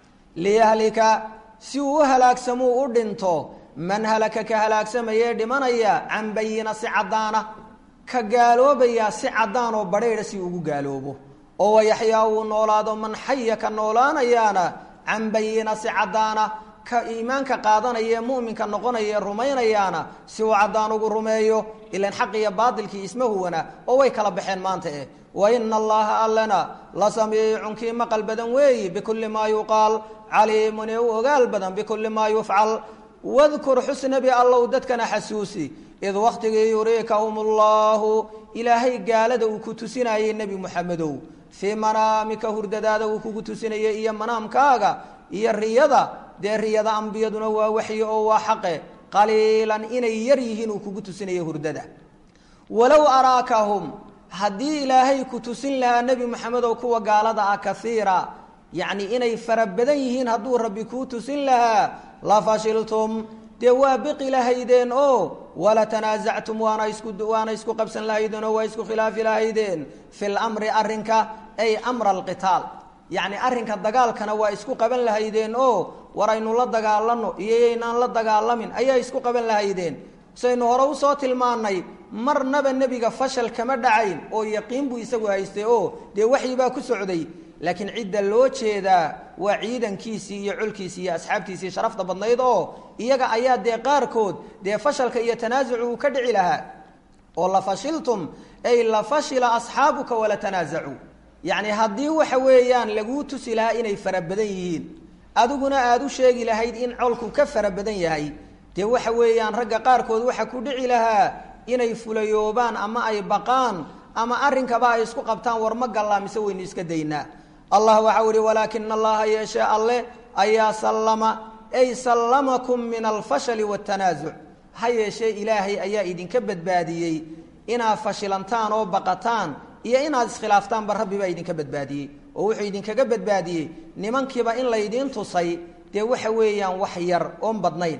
liyahlika si uu u halaagsamuu u dhinto man halaka ka halaagsamayee dhimanaya can bayina si caddaana ka gaaloobaya si caddaan oo badheydha si ugu gaaloobo oo wayaxyaa uu noolaado man xaya ka noolaanayaana can bayina si caddaana ka iimaanka qaadanaya mu'minka noqonaya rumaynayaana si uu caddaan ugu rumeeyo ilan xaq iyo baatilkii isma huwana oo way kala baxeen maanta eh wa ina allaha allana la samiicun kii maqal badan weeyi bikulli maa yuqaal caliimun ee u ogaal badan bikulli maa yufcal wadkur xusnabi allow dadkana xasuusi id waktigii yuriikahum allahu ilaahay gaalada uu ku tusinayey nebi muxamedow fii manaamika hurdadaada uu kugu tusinayay iyo manaamkaaga iyo riyada dee riyada ambiyaduna waa waxyi oo waa xaqe qaliilan inay yar yihiin uu kugu tusinayo hurdada walow araakahum haddii ilaahay ku tusin lahaa nebi moxamedow kuwa gaalada ah kaiira yacni inay fara badan yihiin hadduu rabbi kuu tusin lahaa la fashiltum dee waa biqi lahaydeen oo wala tanaasactum waana isku waana isku qabsan lahaydeen oo waa isku khilaafi lahaydeen fi lamri arrinka ay amra alqitaal yacni arrinka dagaalkana waa isku qaban lahaydeen oo war aynu la dagaalano iyo yaynaan la dagaalamin ayaa isku qaban lahaydeen saynu hore usoo tilmaanay marnaba nebiga fashal kama dhacayn oo yaqiin buu isagu haystay oo dee waxyi baa ku socday laakiin cidda loo jeedaa waa ciidankiisii iyo colkiisii iyo asxaabtiisii sharafta badnayd oo iyaga ayaa dee qaarkood dee fashalka iyo tanaasucu uu ka dhici lahaa oo la fashiltum ay la fashila asxaabuka wala tanaasacuu yacni haddii waxa weeyaan laguu tusi lahaa inay fara badan yihiin adiguna aada u sheegi lahayd in colku ka fara badan yahay dee waxa weeyaan ragga qaarkood waxa ku dhici lahaa inay fulayoobaan ama ay baqaan ama arrinkaba ay isku qabtaan war ma gallaa mise waynu iska daynaa allah waxau ihi walaakina allaha yeeshee alle ayaa sallama ay sallamakum min alfashali waatanaasuc ha yeeshee ilaahay ayaa idinka badbaadiyey inaad fashilantaan oo baqataan iyo inaad iskhilaaftaanba rabbi baa idinka badbaadiyey oo wuxuu idinkaga badbaadiyey nimankiiba in laydiin tusay dee waxa weeyaan wax yar oon badnayn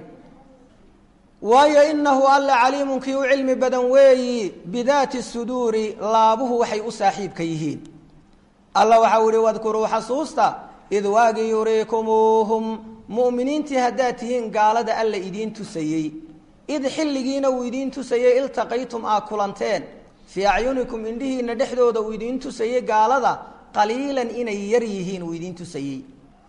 waayo inahu alla caliimun kii u cilmi badan weeyi bidaati suduuri laabuhu waxay u saaxiibka yihiin alla waxau ihi wadkuruu xasuusta id waagii yuriikumuuhum mu'miniintii haddaad tihiin gaalada alla idiin tusayey id xilligiina uu idiin tusayey iltaqaytum aa kulanteen fii acyunikum indhihiina dhexdooda uu idiin tusayey gaalada qaliilan inay yar yihiin uu idiin tusayey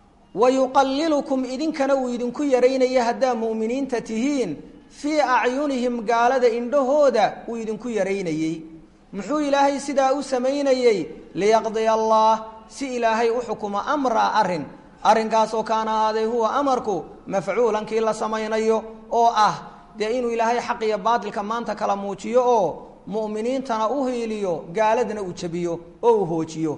wa yuqalilukum idinkana uu idinku yaraynaya haddaa mu'miniinta tihiin fii acyunihim gaalada indhahooda uu idinku yaraynayey muxuu ilaahay sidaa u samaynayey liyaqdiya allah si ilaahay u xukumo amraa arrin arrinkaasoo kaana ahaaday huwa amarku mafcuulan kii la samaynayo oo ah dee inuu ilaahay xaq iyo baatilka maanta kala muujiyo oo mu'miniintana u hiiliyo gaaladana uu jabiyo oo uu hoojiyo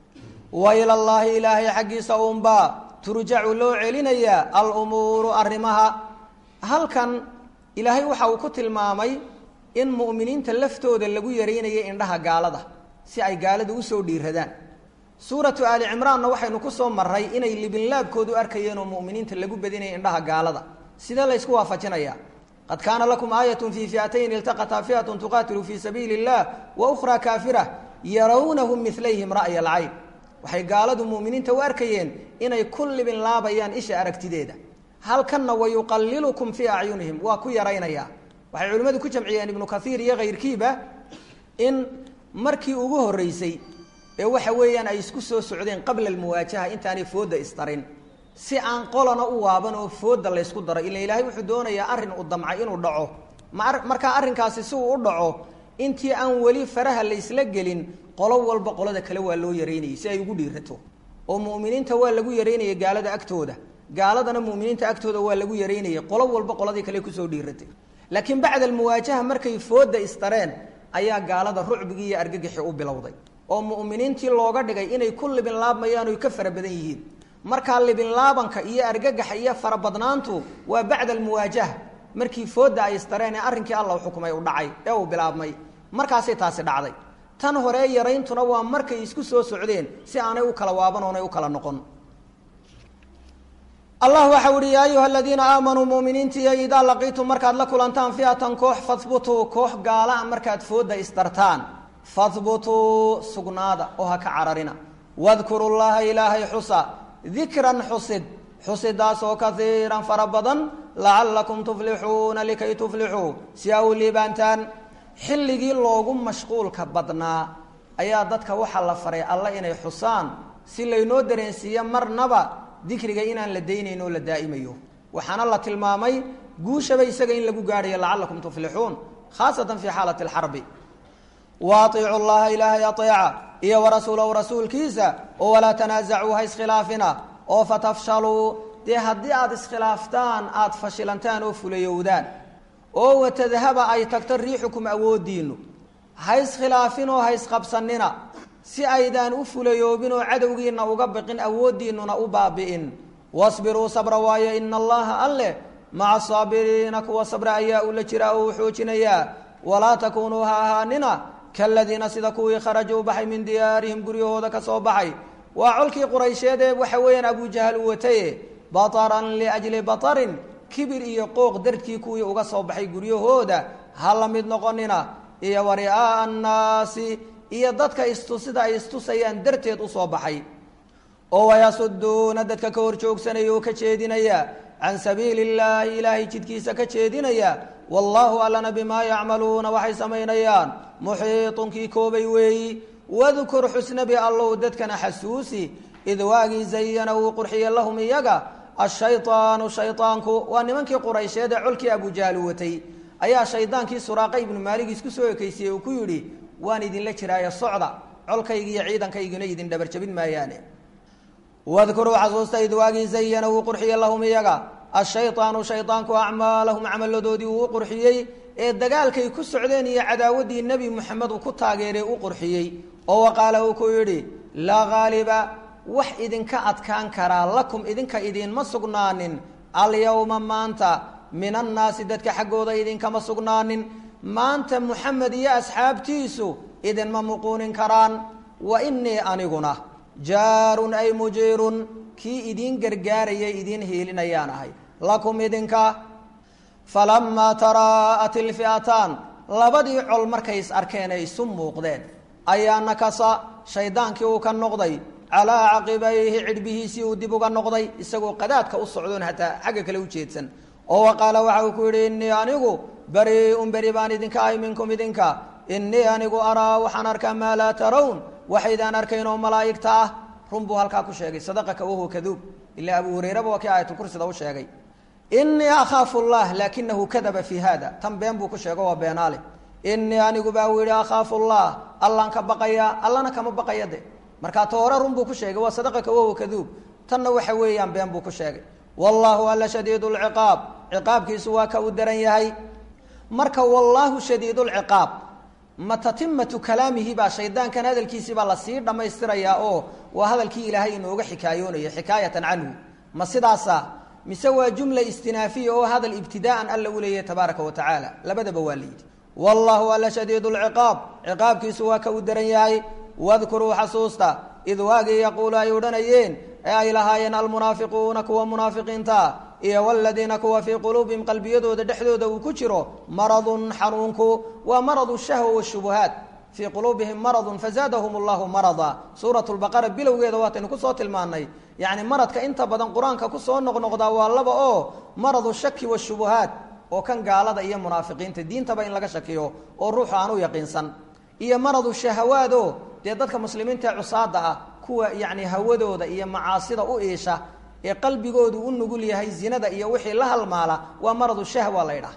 wa ilallaahi ilaahay xaggiisa uunbaa turjacu loo celinayaa alumuuru arrimaha halkan ilaahay waxa uu ku tilmaamay in mu'miniinta laftooda lagu yaraynayo indhaha gaalada si ay gaalada usoo dhiiradaan suuratu aali cimraanna waxaynu ku soo maray inay libinlaabkoodu arkayeen oo mu'miniinta lagu badinaya indhaha gaalada sidee la ysku waafajinayaa qad kaana lakum aayatun fii fi'atayn iltaqataa fi'atun tuqaatilu fii sabiili illah wa ukhraa kaafira yarawnahum milayhim ra'ya alcayn waxay gaaladu mu'miniinta u arkayeen inay ku libin laabayaan isha aragtideeda halkanna wayuqalilukum fii acyunihim waa ku yaraynayaa waxay culimmadu ku jamciyeen ibnu kaiir iyo kayrkiiba in markii ugu horreysay ee waxa weeyaan ay isku soo socdeen qabla almuwaajaha intaanay fooda isdarin si aan qolana u waaban oo fooda laysku daro ila ilaahay wuxuu doonayaa arrin uu damcay inuu dhaco markaa arrinkaasi si uu u dhaco intii aan weli faraha laysla gelin qolo walba qolada kale waa loo yaraynayay si ay ugu dhiirato oo mu'miniinta waa lagu yaraynayay gaalada agtooda gaaladana mu'miniinta agtooda waa lagu yaraynayay qolo walba qoladii kale kusoo dhiiratay laakiin bacda almuwaajaha markay fooda isdareen ayaa gaalada rucbigii iyo argagixii u bilowday oo mu'miniintii looga dhigay inay ku libin laabmayaan oy ka fara badan yihiin markaa libinlaabanka iyo argagaxa iyo farabadnaantu waa bacda almuwaajaha markii foodda ay istareen ee arrinkii alla xukumay u dhacay ee uu bilaabmay markaasay taasi dhacday tan hore yarayntuna waa markay isku soo socdeen si aanay u kala waaban oonay u kala noqon allah waxau ihi yaa ayuha aladiina aamanuu muminiintiiyo idaa laqiitum markaad la kulantaan fiatan koox fahbutuu koox gaala markaad foodda istartaan fahbutuu sugnaada oo ha ka cararina wadkuru llaha ilaahay xusa dikran xusid xusidaasoo kaiiran fara badan lacalakum tuflixuuna likay tuflixuu si a u liibaantaan xilligii loogu mashquulka badnaa ayaa dadka waxaa la faray alla inay xusaan si laynoo dareensiiyo marnaba dikriga inaan la daynayn oo la daa'imayo waxaana la tilmaamay guushaba isaga in lagu gaadhayo lacalakum tuflixuun khaasatan fii xaalati alxarbi wa aiicu llaha ilaahay aeeca iyo warasuulahu rasuulkiisa oo walaa tanaasacuu ha iskhilaafina oo fatafshaluu dee haddii aada iskhilaaftaan aada fashilantaan oo fulayowdaan oo watadhaba ay tagto riixukum awoodiinu ha iskhilaafin oo ha isqabsanina si aydaan u fulayoobin oo cadowgiina uga biqin awooddiinuna u baabi'in wasbiruu sabra waayo ina allaha alleh maca asaabiriina kuwa sabra ayaa ula jira oo u xoojinayaa walaa takuunuu ha ahaanina kaladiina sida kuwii kharajuu baxay min diyaarihim guryahooda ka soo baxay waa colkii quraysheed ee waxa weeyaan abujahal u wataye bataran liajli batarin kibir iyo qooq darkii kuwii uga soo baxay guryahooda ha la mid noqonina iyo wari'aa'a annaasi iyo dadka istusida ay istusayaan darteed usoo baxay oo wayasuduuna dadka ka hor joogsanaya oo ka jeedinaya can sabiili illaahi ilaahay jidkiisa ka jeedinaya wallaahu allana bimaa yacmaluuna waxay samaynayaan muxiitun kii koobay weeyi wadkur xusnabi allow dadkana xasuusi id waagii zayana uu qurxiye lahum iyaga ashaydaanu shaydaanku waa nimankii quraysheed ee colkii abujahaal watay ayaa shaydaankii suraaqa ibnu maalig isku soo ekeysiyey uu ku yidhi waan idinla jiraaye socda colkaygi iyo ciidankaygina idin dhabarjabin maayaane wadkuruu xasuusta id waagii zayana uu qurxiye lahum iyaga ashaydaanu shaydaanku acmaalahum camaladoodii uu u qurxiyey ee dagaalkay ku socdeen iyo cadaawaddii nebi moxamed uu ku taageeray u qurxiyey oo waqaala uu ku yidhi laa haaliba wax idinka adkaan karaa lakum idinka idiinma sugnaanin alyawma maanta min annaasi dadka xaggooda idinkama sugnaanin maanta moxamed iyo asxaabtiisu idinma muquunin karaan wa inii aniguna jaarun ay mujiirun kii idiin gargaarayay idiin hiilinayaan ahay lakum idinka falamaa taraa'at ilfi'ataan labadii col markay is arkeen ay isu muuqdeen ayaa nakasa shaydaankii uu ka noqday calaa caqibayhi cidhbihiisii uu dib uga noqday isagoo qadaadka u socdoon hataa xagga kale u jeedsan oo waqaala waxa uu ku yidhi innii anigu bari-un beri baan idinka ahay minkum idinka innii anigu araa waxaan arkaa maa laa tarown waxaydaan arkayn oo malaa'igta ah run buu halkaa ku sheegay sadaqaka wahuwa kaduub ilaa abu hurayraba waa kii aayatulkursida u sheegay innii akhaafu llah laakinahu kadaba fii hada tan been buu ku sheego waa beenaale innii anigu baa uu yidhi akhaafu llah allaan ka baqayaa allana kama baqaya de markaa ta hore run buu ku sheegay waa sadaqaka wahuwa kaduub tanna waxa weeyaan been buu ku sheegay wallaahu alla shadiid lciqaab ciqaabkiisu waa ka uu daran yahay marka wallaahu shadiid lciqaab ma tatimatu kalaamihi baa shaydaankan hadalkiisii baa lasii dhammaystirayaa oo waa hadalkii ilaahay inooga xikaayoonaya xikaayatan canhu ma sidaasa mise waa jumla istinaafiya oo hadal ibtidaa'an alla u leeyahay tabaaraka wa tacaala labadaba waa la yidhi wallaahu alla shadiid lciqaab ciqaabkiisu waa ka uu daran yahay wadkuruu xasuusta id waagii yaquulu ay odhanayeen ee ay lahaayeen almunaafiquuna kuwa munaafiqiinta iyo waladiina kuwa fii quluubihim qalbiyadooda dhexdooda uu ku jiro maradun xanuunku waa maradu shahwa washubuhaat fii quluubihim maradun fazaadahum allahu marada suurat lbaqara bilowgeeda waataynu kusoo tilmaanay yacni maradka inta badan qur-aanka kusoo noqnoqdaa waa laba oo maradu shaki washubuhaat oo kan gaalada iyo munaafiqiinta diintaba in laga shakiyo oo ruuxu aan u yaqiinsan iyo maradu shahawaado dee dadka muslimiinta ee cusaada ah kuwa yacni hawadooda iyo macaasida u iisha ee qalbigoodu u nugul yahay zinada iyo wixii la halmaala waa maradu shahwa la ydhaah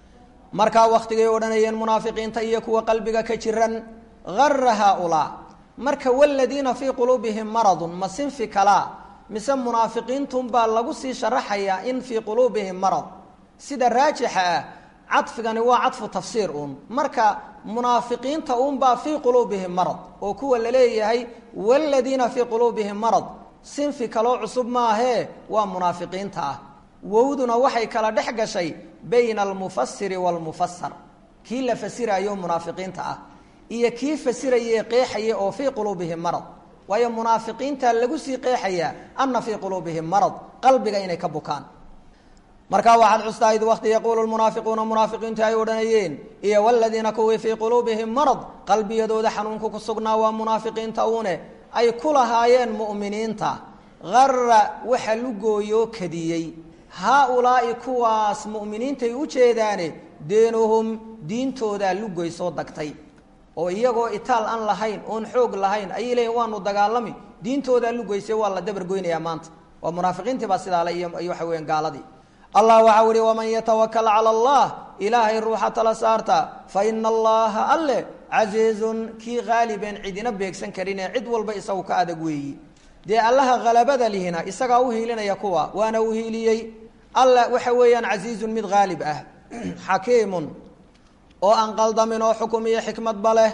markaa waktigay odhanayeen munaafiqiinta iyo kuwa qalbiga ka jiran gara haaulaa marka waladiina fii quluubihim maradun ma sinfi kalaa mise munaafiqiintunbaa lagu sii sharaxayaa in fii quluubihim marad sida raajixa ah cadfigani waa cadfu tafsiir uun marka munaafiqiinta uunbaa fii quluubihim marad oo kuwa la leeyahay waladiina fii quluubihim marad sinfi kaloo cusub maahee waa munaafiqiinta ah wowduna waxay kala dhex gashay bayna almufasiri waalmufasar kii la fasirayo munaafiqiinta ah iyo kii fasiraye qeexaya oo fii quluubihim marad waayo munaafiqiinta lagu sii qeexayaa ana fii quluubihim marad qalbiga inay ka bukaan markaa waxaad xustaa id wakti yaquulu lmunaafiquuna munaafiqiintu ay odhanayeen iyo waladiina kuwii fii quluubihim marad qalbiyadooda xanuunku ku sugnaa waa munaafiqiinta uune ay ku lahaayeen mu'miniinta gara waxa lugooyoo kadiyey haa-ulaa'i kuwaas mu'miniintay u jeedaane deenuhum diintoodaa lugoy soo dagtay oo iyagoo itaal aan lahayn oon xoog lahayn ayay leeyiin waanu dagaalami diintoodaa lugoysay waa la dabargoynayaa maanta waa munaafiqiintii baa sidaale iyo waxa weyan gaaladii allah waxaa uhi waman yatawakal cala allah ilaahay ruuxa tala saarta fa ina allaha alle casiizun kii haalibeen cidina beegsan karinee cid walba isagu ka adag weeyi dee allaha halabada lihina isagaa u hiilinaya kuwa waana u hiiliyey alla waxa weeyaan casiizun mid haalib ah xakiimun oo aan qaldamin oo xukum iyo xikmadba leh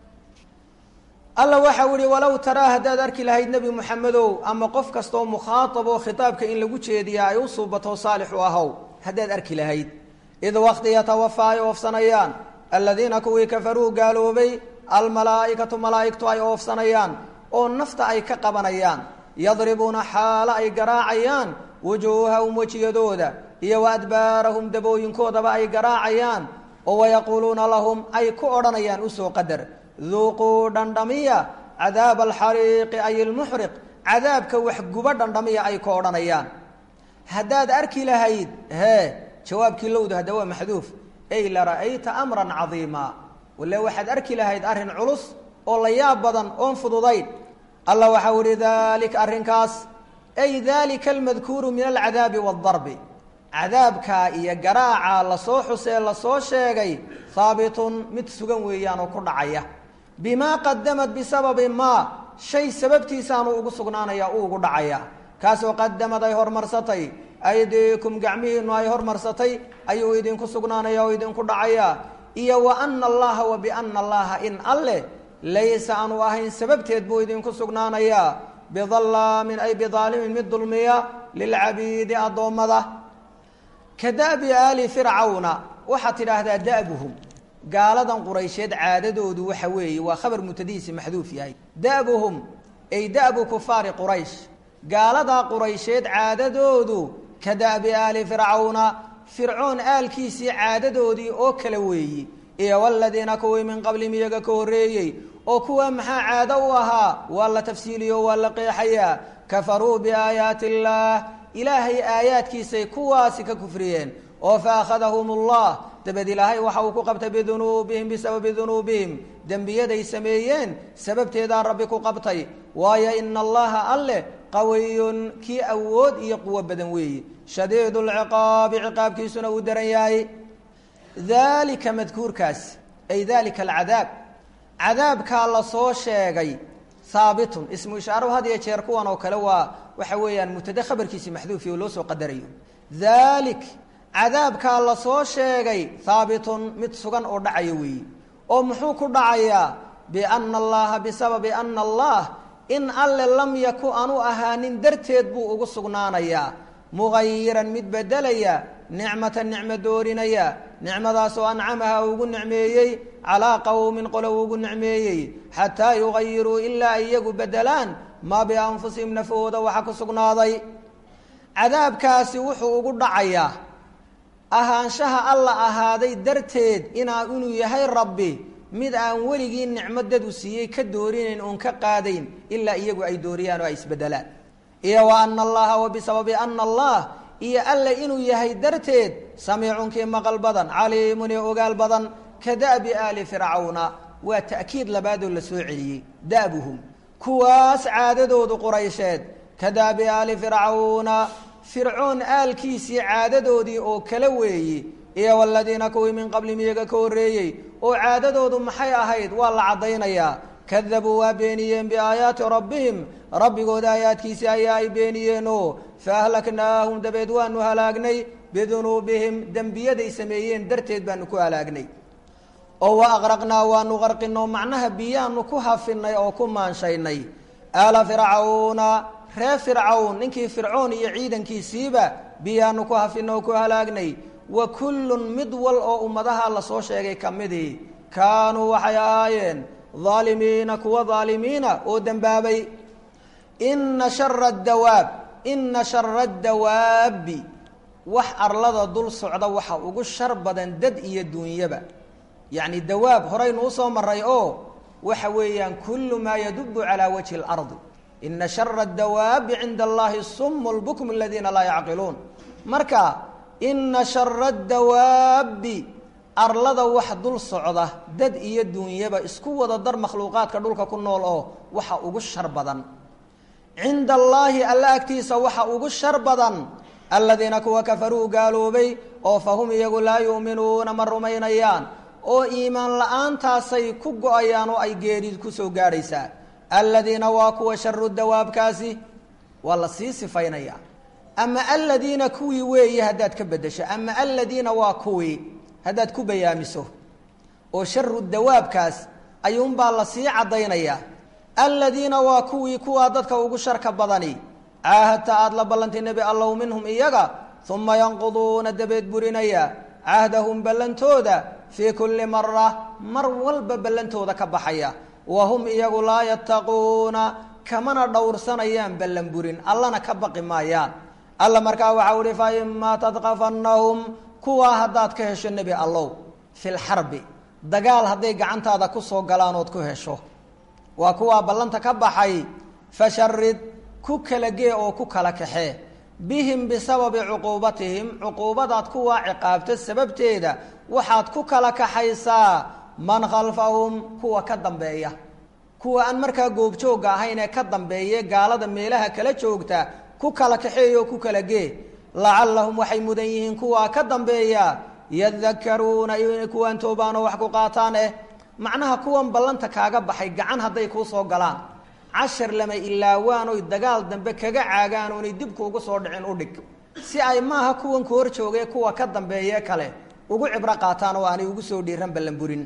alla waxau ihi walow taraa haddaad arki lahayd nebi moxamedow ama qof kastaoo mukhaatab oo khitaabka in lagu jeediyaa ay u suubato saalix u ahow haddaad arki lahayd id waqti yatawafaa ay oofsanayaan aladiina kuwii kafaruu gaaloobay almalaa'ikatu malaa'igtu ay oofsanayaan oo nafta ay ka qabanayaan yadribuuna xaalo ay garaacayaan wujuuhahum wejiyadooda iyo wa adbaarahum dabooyinkoodaba ay garaacayaan oo wayaquuluuna lahum ay ku odhanayaan usoo qadar duuquu dhandhamiya cadaaba alxariiqi ay ilmuxriq cadaabka waxguba dhandhamiya ay ku odhanayaan haddaad arki lahayd hee jawaabkii lowda hadda waa maxduuf ey la ra'ayta amran cadiima wale waxaad arki lahayd arrin culus oo la yaab badan oon fududayn allah waxau ihi daalika arrinkaas ay daalika almadkuuru min alcadaabi waadarbi cadaabkaa iyo garaaca lasoo xusee lasoo sheegay haabitun mid sugan weeyaan oo ku dhacaya bimaa qadamad bisababi maa shay sababtiisaanu ugu sugnaanaya u ugu dhacaya kaasoo qadamad ay hormarsatay aydiikum gacmihiinu ay hormarsatay ayuu idinku sugnaanaya oo idinku dhacaya iyo wa ana allaha wa biana allaha in alleh laysa aanu ahayn sababteed buu idinku sugnaanayaa bidallaamin ay bidaalimin mid dulmiya lilcabiidi addoommada ka da'bi aali fircawna waxaad tidhaahdaa da'buhum gaaladan quraysheed caadadoodu waxa weeye waa khabar mutadiisi maxduuf yahay da'buhum ay da'bu kufaari quraysh gaaladaa quraysheed caadadoodu ka da'bi aali fircawna fircoon aalkiisii caadadoodii oo kale weeyi iyo waladiina kuwii min qablihim iyaga ka horreeyey oo kuwa maxaa caado u ahaa waa la tafsiiliyo waa la qeexayaa kafaruu biaayaati illaah ilaahay aayaadkiisay kuwaasi ka kufriyeen oo fa akhadahum allah dabed ilaahay waxa uu ku qabtay bidunuubihim bisababi dunuubihim dembiyaday sameeyeen sababteedaa rabbi ku qabtay waayo ina allaha alleh qawiyun kii awood iyo quwo badan weeye shadiidu lciqaabi ciqaabkiisuna uu daran yahay daalika madkuurkaas ay dalika alcadaab cadaabkaa lasoo sheegay haabitun ismu ishaaruhu had iyo jeer kuwan oo kale waa waxa weeyaan mubtada khabarkiisi maxduufi oo loo soo qadarayo daalik cadaabkaa lasoo sheegay haabitun mid sugan oo dhacaya weeye oo muxuu ku dhacayaa biana allaha bisababi ana allah in alle lam yaku anu ahaanin darteed buu ugu sugnaanayaa mugayiran mid bedelaya nicmatan nicmo doorinaya nicmadaasoo ancamaha ugu nicmeeyey calaa qowmin qolo ugu nicmeeyey xataa yugayiruu ilaa ay iyagu bedelaan maa bianfusihim nafahooda waxa ku sugnaaday cadaabkaasi wuxuu ugu dhacayaa ahaanshaha alla ahaaday darteed inaa inuu yahay rabbi mid aan weligii nicmo dadu siiyey ka doorinayn oon ka qaadayn ilaa iyagu ay dooriyaan oo ay isbedelaan iyo wa ana allaha wa bisababi ana allah iyo alle inuu yahay darteed samiicunkii maqal badan caliimun iyo ogaal badan ka da'bi aali fircawna waa ta'kiid labaadoo la soo celiyey da'buhum kuwaas caadadoodu quraysheed ka da'bi aali fircawna fircoon aalkiisii caadadoodii oo kala weeyi iyo waladiina kuwii min qablihim iyaga ka horreeyey oo caadadoodu maxay ahayd waa la caddaynayaa kadabuu waa beeniyeen biaayaati rabbihim rabbigooda aayaadkiisii ayaa ay beeniyeenoo fa ahlaknaahum dabeed waanu halaagnay bidunuubihim dembiyaday sameeyeen darteed baanu ku halaagnay oo wa aqraqnaa waanu qarqinoo macnaha biyaanu ku hafinay oo ku maanshaynay aala fircawna reer fircawn ninkii fircoon iyo ciidankiisiiba biyaanu ku hafinoo ku halaagnay wa kullun mid wal oo ummadaha lasoo sheegay ka midii kaanuu waxay ahaayeen daalimiina kuwa daalimiina oo dembaabay ina shara dawaab ina shara dawaabi wax arlada dul socda waxa ugu shar badan dad iyo duunyaba yacni dawaab horaynu usoo maray oo waxa weeyaan kullu maa yadubu calaa wajhi اlardi ina shara dawaabi cinda allahi sumu lbukm aladiina laa yacqiluun marka ina shara dawaabi arlada wax dul socda dad iyo duunyaba isku wada dar makhluuqaadka dhulka ku nool oo waxa ugu shar badan cinda allaahi alla agtiisa waxa ugu shar badan aladiina kuwa kafaruu gaaloobay oo fahum iyagu laa yu'minuuna ma rumaynayaan oo iimaan la-aantaasay ku go-ayaan oo ay geeri kusoo gaadhaysaa aladiina waa kuwa sharu dawaabkaasi waa la sii sifaynaya ama aladiina kuwii weeye haddaad ka bedesho ama aladiina waa kuwii haddaad ku bayaamiso oo sharu dawaabkaas ayuunbaa la sii caddaynaya aladiina waa kuwii kuwaa dadka ugu sharka badani caahadta aada la ballantay nebi allow minhum iyaga uma yanquduuna dabeed burinaya cahdahum ballantooda fii kulli mara mar walba ballantooda ka baxaya wa hum iyagu laa yattaquuna kamana dhowrsanayaan ballan burin allana ka baqi maayaan alla markaa waxau uhi fa imaa tadqafannahum kuwaa haddaad ka hesho nebi allow fi lxarbi dagaal hadday gacantaada kusoo galaan ood ku hesho waa kuwaa ballanta ka baxay fasharid ku kala gee oo ku kala kaxee bihim bisababi cuquubatihim cuquubadaad kuwaa ciqaabta sababteeda waxaad ku kala kaxaysaa man khalfahum kuwa ka dambeeya kuwa aan markaa goobjoogga ahayn ee ka dambeeye gaalada meelaha kala joogta ku kala kaxeeya oo ku kala gee lacallahum waxay mudan yihiin kuwaa ka dambeeya yadakaruuna inay kuwaan toobaanoo wax ku qaataan eh macnaha kuwan ballanta kaaga baxay gacan hadday kuu soo galaan cashar lama ilaawaan oy dagaal dambe kaga caagaan oonay dibkuugu soo dhicin u dhig si ay maaha kuwan ku hor joogee kuwa ka dambeeye kale ugu cibro qaataan oo aanay ugu soo dhiiran ballanburin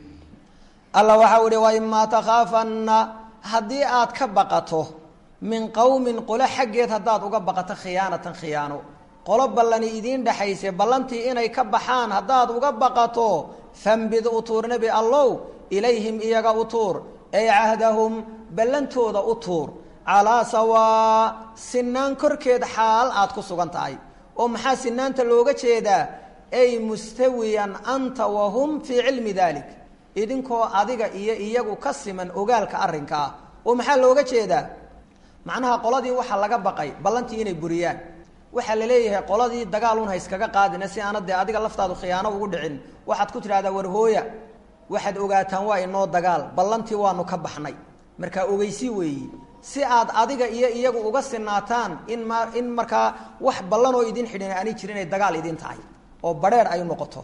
alla waxau ihi wa imaa takhaafanna haddii aad ka baqato min qowmin qolo xaggeed haddaad uga baqato khiyaanatan khiyaano qolo ballani idiin dhexayse ballantii inay ka baxaan haddaad uga baqato fambid u tuur nebi allow ilayhim iyaga u tuur ay cahdahum ballantooda u tuur calaa sawaa sinaan korkeed xaal aad ku sugan tahay oo maxaa sinaanta looga jeedaa ay mustawiyan anta wahum fii cilmi dalik idinkoo adiga iyo iyagu ka siman ogaalka arrinkaa oo maxaa looga jeedaa macnaha qoladii waxaa laga baqay ballantii inay buriyaan waxaa la leeyahay qoladii dagaalun ha iskaga qaadina si aana dee adiga laftaadu khiyaano ugu dhicin waxaad ku tidhahdaa warhooya waxaad ogaataan waa inoo dagaal ballantii waanu ka baxnay markaa ogeysi weeyi si aad adiga iyo iyagu uga sinaataan in ma in markaa wax ballanoo idin xidhin aanay jirin ay dagaal idin tahay oo badheer ay noqoto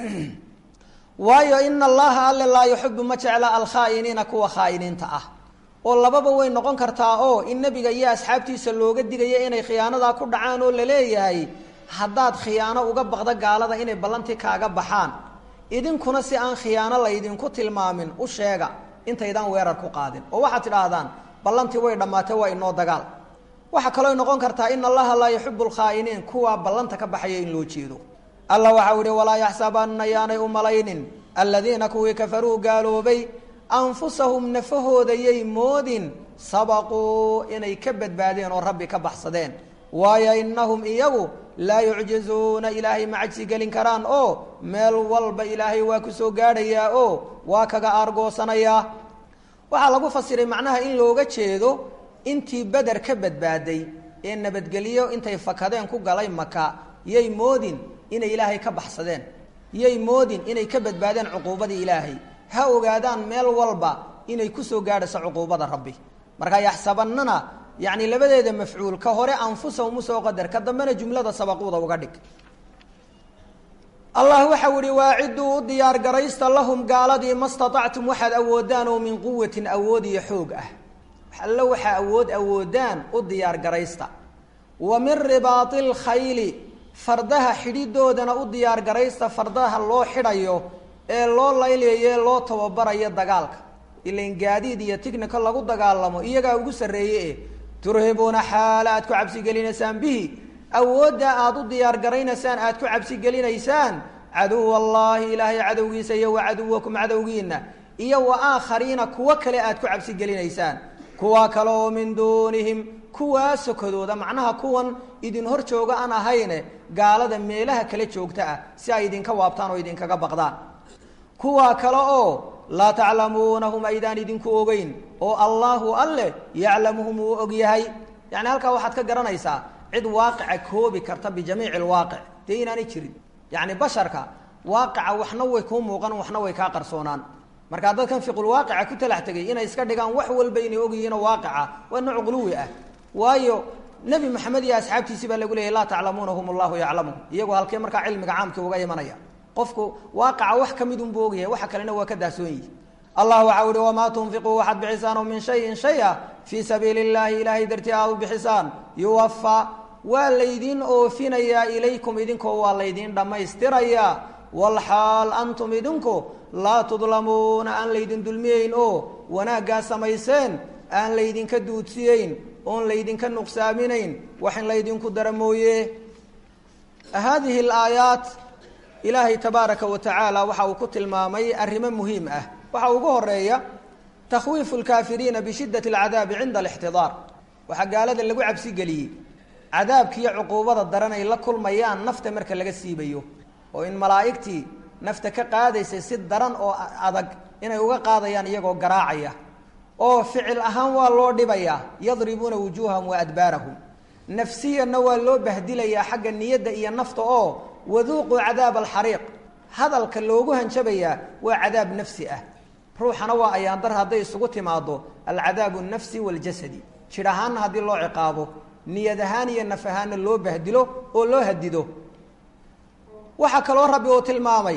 waayo ina allaha alle laa yuxibu ma jecla alkhaa'iniina kuwa khaa'iniinta ah oo lababa way noqon kartaa oo in nebiga iyo asxaabtiisa looga digaya inay khiyaanadaa ku dhacaan oo laleeyahay haddaad khiyaano uga baqda gaalada inay ballantii kaaga baxaan idinkuna si aan khiyaano laydinku tilmaamin u sheega intaydaan weerar ku qaadin oo waxaad tidhaahdaan ballantii way dhammaatay waa inoo dagaal waxaa kaloo noqon kartaa in allaha laa yuxibu lkhaa'iniin kuwaa ballanta ka baxaya in loo jeedo alla waxau ihi walaa yaxsabanna yaanay u malaynin aladiina kuwii kafaruu gaaloobay anfusahum nafahooda yay moodin sabaquu inay ka badbaadeen oo rabbi ka baxsadeen waayo innahum iyagu laa yucjizuuna ilaahay ma cajsi gelin karaan oo meel walba ilaahay waa ku soo gaadhayaa oo waa kaga aargoosanayaa waxaa lagu fasiray macnaha in looga jeedo intii beder ka badbaaday ee nabadgelyo intay fakadeen ku galay maka yay moodin inay ilaahay ka baxsadeen yay moodin inay ka badbaadeen cuquubadii ilaahay ha ogaadaan meel walba inay kusoo gaadhayso cuquubada rabbi markaa yaxsabannana yacni labadeeda mafcuul ka hore anfusahum usoo qadar ka dambena jumlada sabaquuda uga dhig allah waxau ihi waaciduu u diyaar garaysta lahum gaaladii ma staطactum waxaad awoodaan oo min quwatin awood iyo xoog ah allo waxaa awood awoodaan u diyaar garaysta wa min ribaai اlkhayli fardaha xidhidoodana u diyaar garaysta fardaha loo xidhayo ee loo laylayo ee loo tababarayo dagaalka ilan gaadiid iyo tignika lagu dagaalamo iyagaa ugu sarreeye eh turhibuuna xaala aad ku cabsigelinaysaan bihi awoodda aad u diyaar garaynaysaan aad ku cabsigelinaysaan caduw allaahi ilaahay cadowgiisa iyo wa caduwakum cadowgiina iyo wa aakhariina kuwo kale aad ku cabsigelinaysaan kuwa kale oo min duunihim kuwaa sokodooda macnaha kuwan idin hor jooga aan ahayne gaalada meelaha kale joogta ah si ay idinka waabtaan oo idinkaga baqdaan kuwa kale oo laa taclamuunahum aydaan idinku ogeyn oo allaahu alleh yaclamuhum uu og yahay yacni halkaa waxaad ka garanaysaa cid waaqica koobi karta bijamiici alwaaqic dee inaanay jirin yacni basharka waaqica waxna way kuu muuqan waxna way kaa qarsoonaan markaa dadkan fiqulwaaqica ku talax tegay inay iska dhigaan wax walba inay ogyihiinoo waaqica waa nooc quluwi ah waayo nebi maxamed iyo asxaabtiisii baa lagu leeyay laa taclamuunahum allahu yaclamuhum iyagoo halkee markaa cilmiga caamkii uga imanaya qofku waaqaca wax ka mid unbuu ogyahay waxa kalena waa ka daasoon yihi allah waxau ihi wamaa tunfiquu waxaad bixisaanoo min shayin shay a fii sabiili illaahi ilaahay dartii aad u bixisaan yuwafa waa laydiin oofinayaa ilaykum idinkoo waa laydiin dhammaystirayaa walxaal antum idinku laa tudlamuuna aan laydin dulmiyeyn oo wanaaggaa samayseen aan laydinka duudsiyeyn oon laydinka nuqsaaminayn wax in laydinku dara mooye haadihi alaayaat ilaahay tabaaraka wa tacaala waxa uu ku tilmaamay arrimo muhiim ah waxaa ugu horeeya takhwiifu lkaafiriina bishiddati alcadaabi cinda alixtidaar waxaa gaalada lagu cabsigeliyey cadaabkiiyo cuquubada daran ay la kulmayaan nafta marka laga siibayo oo in malaa'igtii nafta ka qaadaysay si daran oo adag inay uga qaadayaan iyagoo garaacaya oo ficil ahaan waa loo dhibayaa yadribuuna wujuuhahum wa adbaarahum nafsiyanna waa loo bahdilayaa xagga niyadda iyo nafta oo waduuquu cadaab alxariiq hadalka loogu hanjabayaa waa cadaab nafsi ah ruuxana waa ayaandar hadday isugu timaado alcadaabu nafsi waljasadi jidh ahaanna haddii loo ciqaabo niyad ahaan iyo naf ahaanna loo bahdilo oo loo hadido waxaa kaloo rabbi uu tilmaamay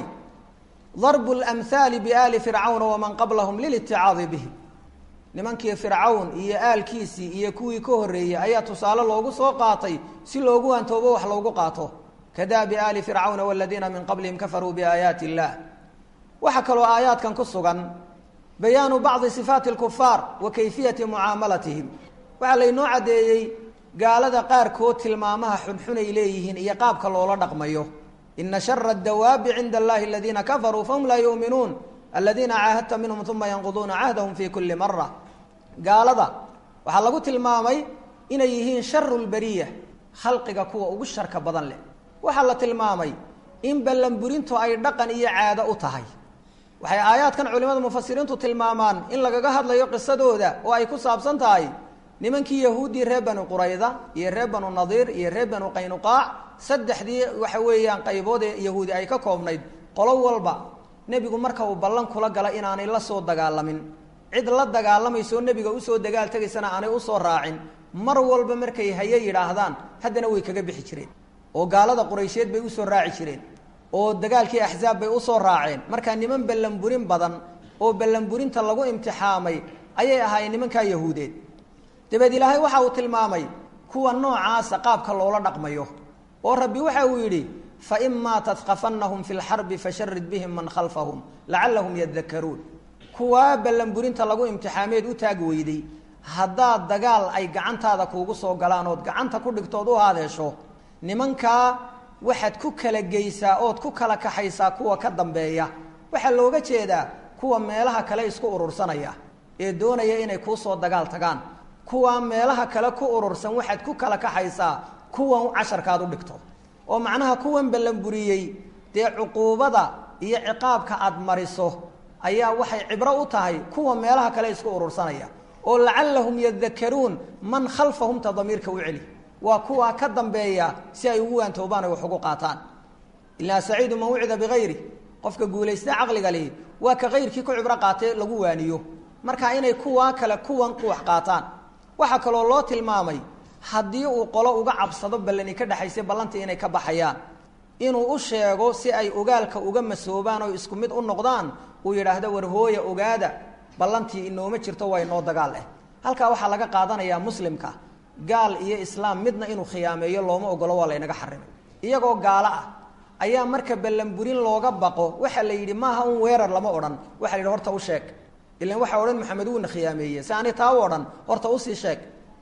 darbu lamhaali biaali fircawna waman qablahum liliticaadi bihi nimankii fircawn iyo aalkiisii iyo kuwii ka horreeyey ayaa tusaale loogu soo qaatay si loogu hantoobo wax loogu qaato kadaabi aali fircawna waladiina min qablihim kafaruu biaayaati illah waxaa kaloo aayaadkan ku sugan bayaanu bacdi sifaati lkufaar wa kayfiyati mucaamalatihim waxaa laynoo caddeeyey gaalada qaarkood tilmaamaha xunxunay leeyihiin iyo qaabka loola dhaqmayo ina shara adawaabi cinda allahi aladiina kafaruu fahum laa yuuminuun aladiina caahadta minhum uma yanquduuna cahdahum fi kuli mara gaalada waxaa lagu tilmaamay inay yihiin sharu lbariya khalqiga kuwa ugu sharka badan leh waxaa la tilmaamay in ballanburintu ay dhaqan iyo caado u tahay waxay aayaadkan culimada mufasiriintu tilmaamaan in lagaga hadlayo qisadooda oo ay ku saabsan tahay nimankii yahuuddii reer banu qurayda iyo reer banu nadiir iyo reer banu qaynuqaac saddexdii waxa weeyaan qaybood ee yahuudi ay ka koobnayd qolo walba nebigu marka uu ballan kula gala inaanay la soo dagaalamin cid la dagaalamayso nebiga usoo dagaal tegaysana aanay usoo raacin mar walba markay haye yidhaahdaan haddana way kaga bixi jireen oo gaalada quraysheed bay usoo raaci jireen oo dagaalkii axzaab bay usoo raaceen markaa niman ballanburin badan oo ballanburinta lagu imtixaamay ayay ahaayeen nimankaa yahuudeed dabeed ilaahay waxa uu tilmaamay kuwa noocaasa qaabka loola dhaqmayo oo rabbi waxa uu yidhi faimaa tadqafannahum fi lxarbi fasharid bihim man khalfahum lacallahum yadakaruun kuwaa ballanburinta lagu imtixaameed u taag weyday haddaad dagaal ay gacantaada kuugu soo galaan ood gacanta ku dhigtood u haadeesho nimankaa waxaad ku kala geysaa ood ku kala kaxaysaa kuwa ka dambeeya waxaa looga jeedaa kuwa meelaha kale isku urursanaya ee doonaya inay kuusoo dagaal tagaan kuwa meelaha kale ku urursan waxaad ku kala kaxaysaa kuwan casharkaad u dhigto oo macnaha kuwan ballanburiyey dee cuquubada iyo ciqaabka aad mariso ayaa waxay cibro u tahay kuwa meelaha kale isku urursanaya oo lacallahum yadakaruun man khalfahum ta damiirka u celi waa kuwaa ka dambeeya si ay ugu waantoobaan ay wax ugu qaataan ilaa saciidu man wucida bikayri qofka guulaysta caqliga lihi waa ka kayrkii ku cibro qaatee lagu waaniyo marka inay kuwaa kale kuwan ku wax qaataan waxaa kaloo loo tilmaamay haddii uu qolo uga cabsado ballani ka dhexaysa ballantii inay ka baxayaan inuu u sheego si ay ogaalka uga masoobaan oo isku mid u noqdaan uu yidhaahdo war hooya ogaada ballantii inooma jirto waa inoo dagaal eh halkaa waxaa laga qaadanayaa muslimka gaal iyo islaam midna inuu khiyaameeyo looma ogolo waa laynaga xarimay iyagoo gaalo ah ayaa marka ballanburin looga baqo waxaa la yidhi maaha un weerar lama odhan waxa la yidhi horta u sheeg ilan waxaa odhan maxamed wuuna khiyaameeye si ani taa u odhan horta usii sheeg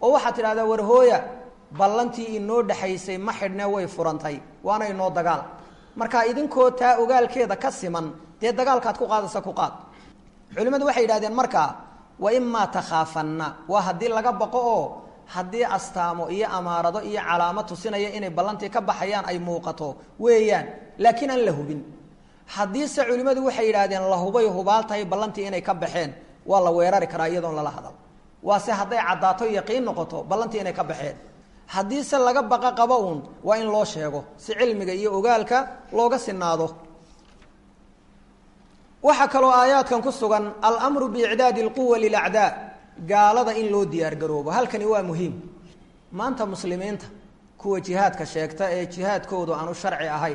oo waxaad tidhahdaa war hooya ballantii inoo dhexaysay ma xidhne way furantay waana inoo dagaal marka idinkoo taa ogaalkeeda ka siman dee dagaalkaad ku qaadaysa ku qaad culimmadu waxay yidhahdeen markaa wa imaa takhaafanna waa haddii laga baqo oo haddii astaamo iyo amaarado iyo calaamo tusinaya inay ballantii ka baxayaan ay muuqato weeyaan laakiin aan la hubin haddiise culimmadu waxay yidhahdeen la hubay hubaal tahay ballantii inay ka baxeen waa la weerari karaa iyadoon lala hadal waase hadday caddaato yaqiin noqoto ballantii inay ka baxeen haddiise laga baqa qaba uun waa in loo sheego si cilmiga iyo ogaalka looga sinaado waxaa kaloo aayaadkan ku sugan almru biicdaadi lquwa lilacdaa gaalada in loo diyaargaroobo halkani waa muhiim maanta muslimiinta kuwa jihaadka sheegta ee jihaadkoodu aanu sharci ahayn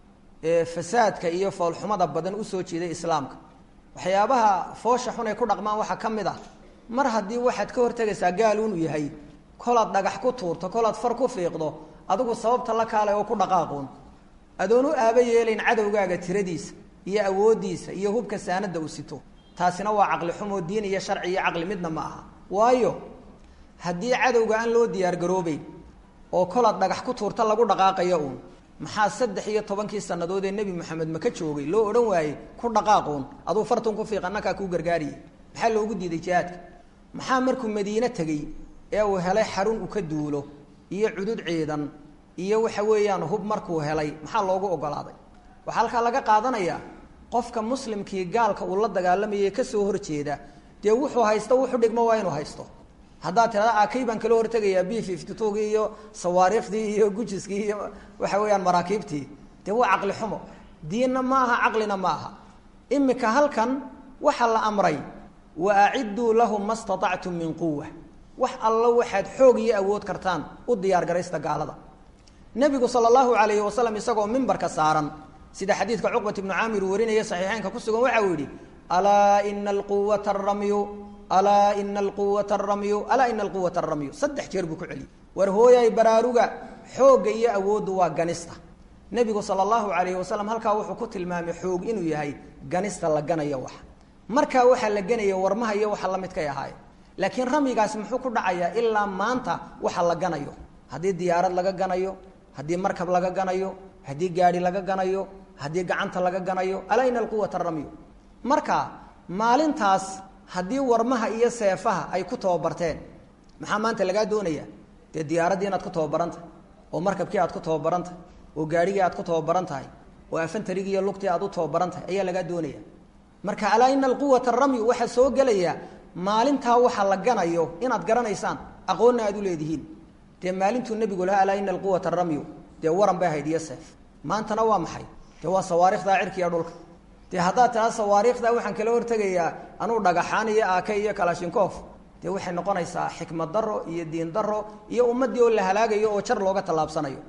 ee fasaadka iyo foolxumada badan usoo jeeday islaamka waxyaabaha foosha xun ay ku dhaqmaan waxaa ka mid ah mar haddii waxaad ka hortegaysaa gaal inuu yahay kolaad dhagax ku tuurto kolaad far ku fiiqdo adigu sababta la kaalay oo ku dhaqaaquun adoon u aaba yeelayn cadowgaaga tiradiisa iyo awooddiisa iyo hubka saanada uu sito taasina waa caqli xumoo diin iyo sharci iyo caqli midna ma aha waayo haddii cadowga aan loo diyaargaroobeyn oo kolaad dhagax ku tuurta lagu dhaqaaqayo uun maxaa saddex iyo tobankii sannadood ee nebi moxamed maka joogay loo odhan waayey ku dhaqaaquun aduu fartun ku fiiq annakaa kuu gargaariye maxaa loogu diiday jihaadka maxaa markuu madiine tegey ee uu helay xarun uu ka duulo iyo cudud ciidan iyo waxa weeyaan hub markuu helay maxaa loogu ogolaaday waxaa halkaa laga qaadanayaa qofka muslimkii gaalka uu la dagaalamayay kasoo horjeeda dee wuxuu haysto wuxuu dhigmo waa inuu haysto haddaad tirada akay baan kala hortegayaa b fifty twogii iyo sawaariikhdii iyo gujiskii iyo waxa weeyaan maraakiibtii dee waa caqli xumo diinna ma aha caqlina ma aha imika halkan waxaa la amray wa acidduu lahum ma statactum min quwa wax allo waxaad xoog iyo awood kartaan u diyaar garaysta gaalada nebigu sala allahu calayhi wasalam isagoo mimbarka saaran sida xadiidka cuqbat ibnu caamir uu warinaya saxiixeynka ku sugan waxa uu yidhi alaa ina alquwata aramyu alaa ina alquwata aramyu alaa ina alquwata aramyu saddex jeer buu ku celiyey war hooyay baraaruga xoogga iyo awooddu waa ganista nebigu sala allahu calayhi wasalam halkaa wuxuu ku tilmaamay xoog inuu yahay ganista la ganayo wax markaa waxaa la ganaya warmaha iyo waxa la midkay ahaaye laakiin ramyigaasi muxuu ku dhacayaa ilaa maanta waxa la ganayo haddii diyaarad laga ganayo haddii markab laga ganayo haddii gaadhi laga ganayo haddii gacanta laga ganayo alaa ina alquwata ramyu marka maalintaas haddii warmaha iyo seefaha ay ku tababarteen maxaa maanta lagaa doonaya dee diyaaraddii inaad ku tababaran tahay oo markabkii aad ku tababaran tahay oo gaadhigii aad ku tababaran tahay oo afantarigii iyo lugtii aad u tababaran tahay ayaa lagaa doonaya marka alaa ina alquwata ramyu waxaa soo gelaya maalintaa waxa la ganayo inaad garanaysaan aqoonna aad u leedihiin dee maalintuu nebigu lahaa alaa ina alquwata ramyu dee waran bay ahayd iyo seef maantana waa maxay dee waa sawaarikhdaa cirka iyo dhulka dee haddaad tiraa sawaariikhdaa waxaan kala hortegayaa anuu dhagaxaan iyo aake iyo kalashinkof dee waxay noqonaysaa xikmad daro iyo diin daro iyo ummaddii oo la halaagayo oo jar looga tallaabsanayo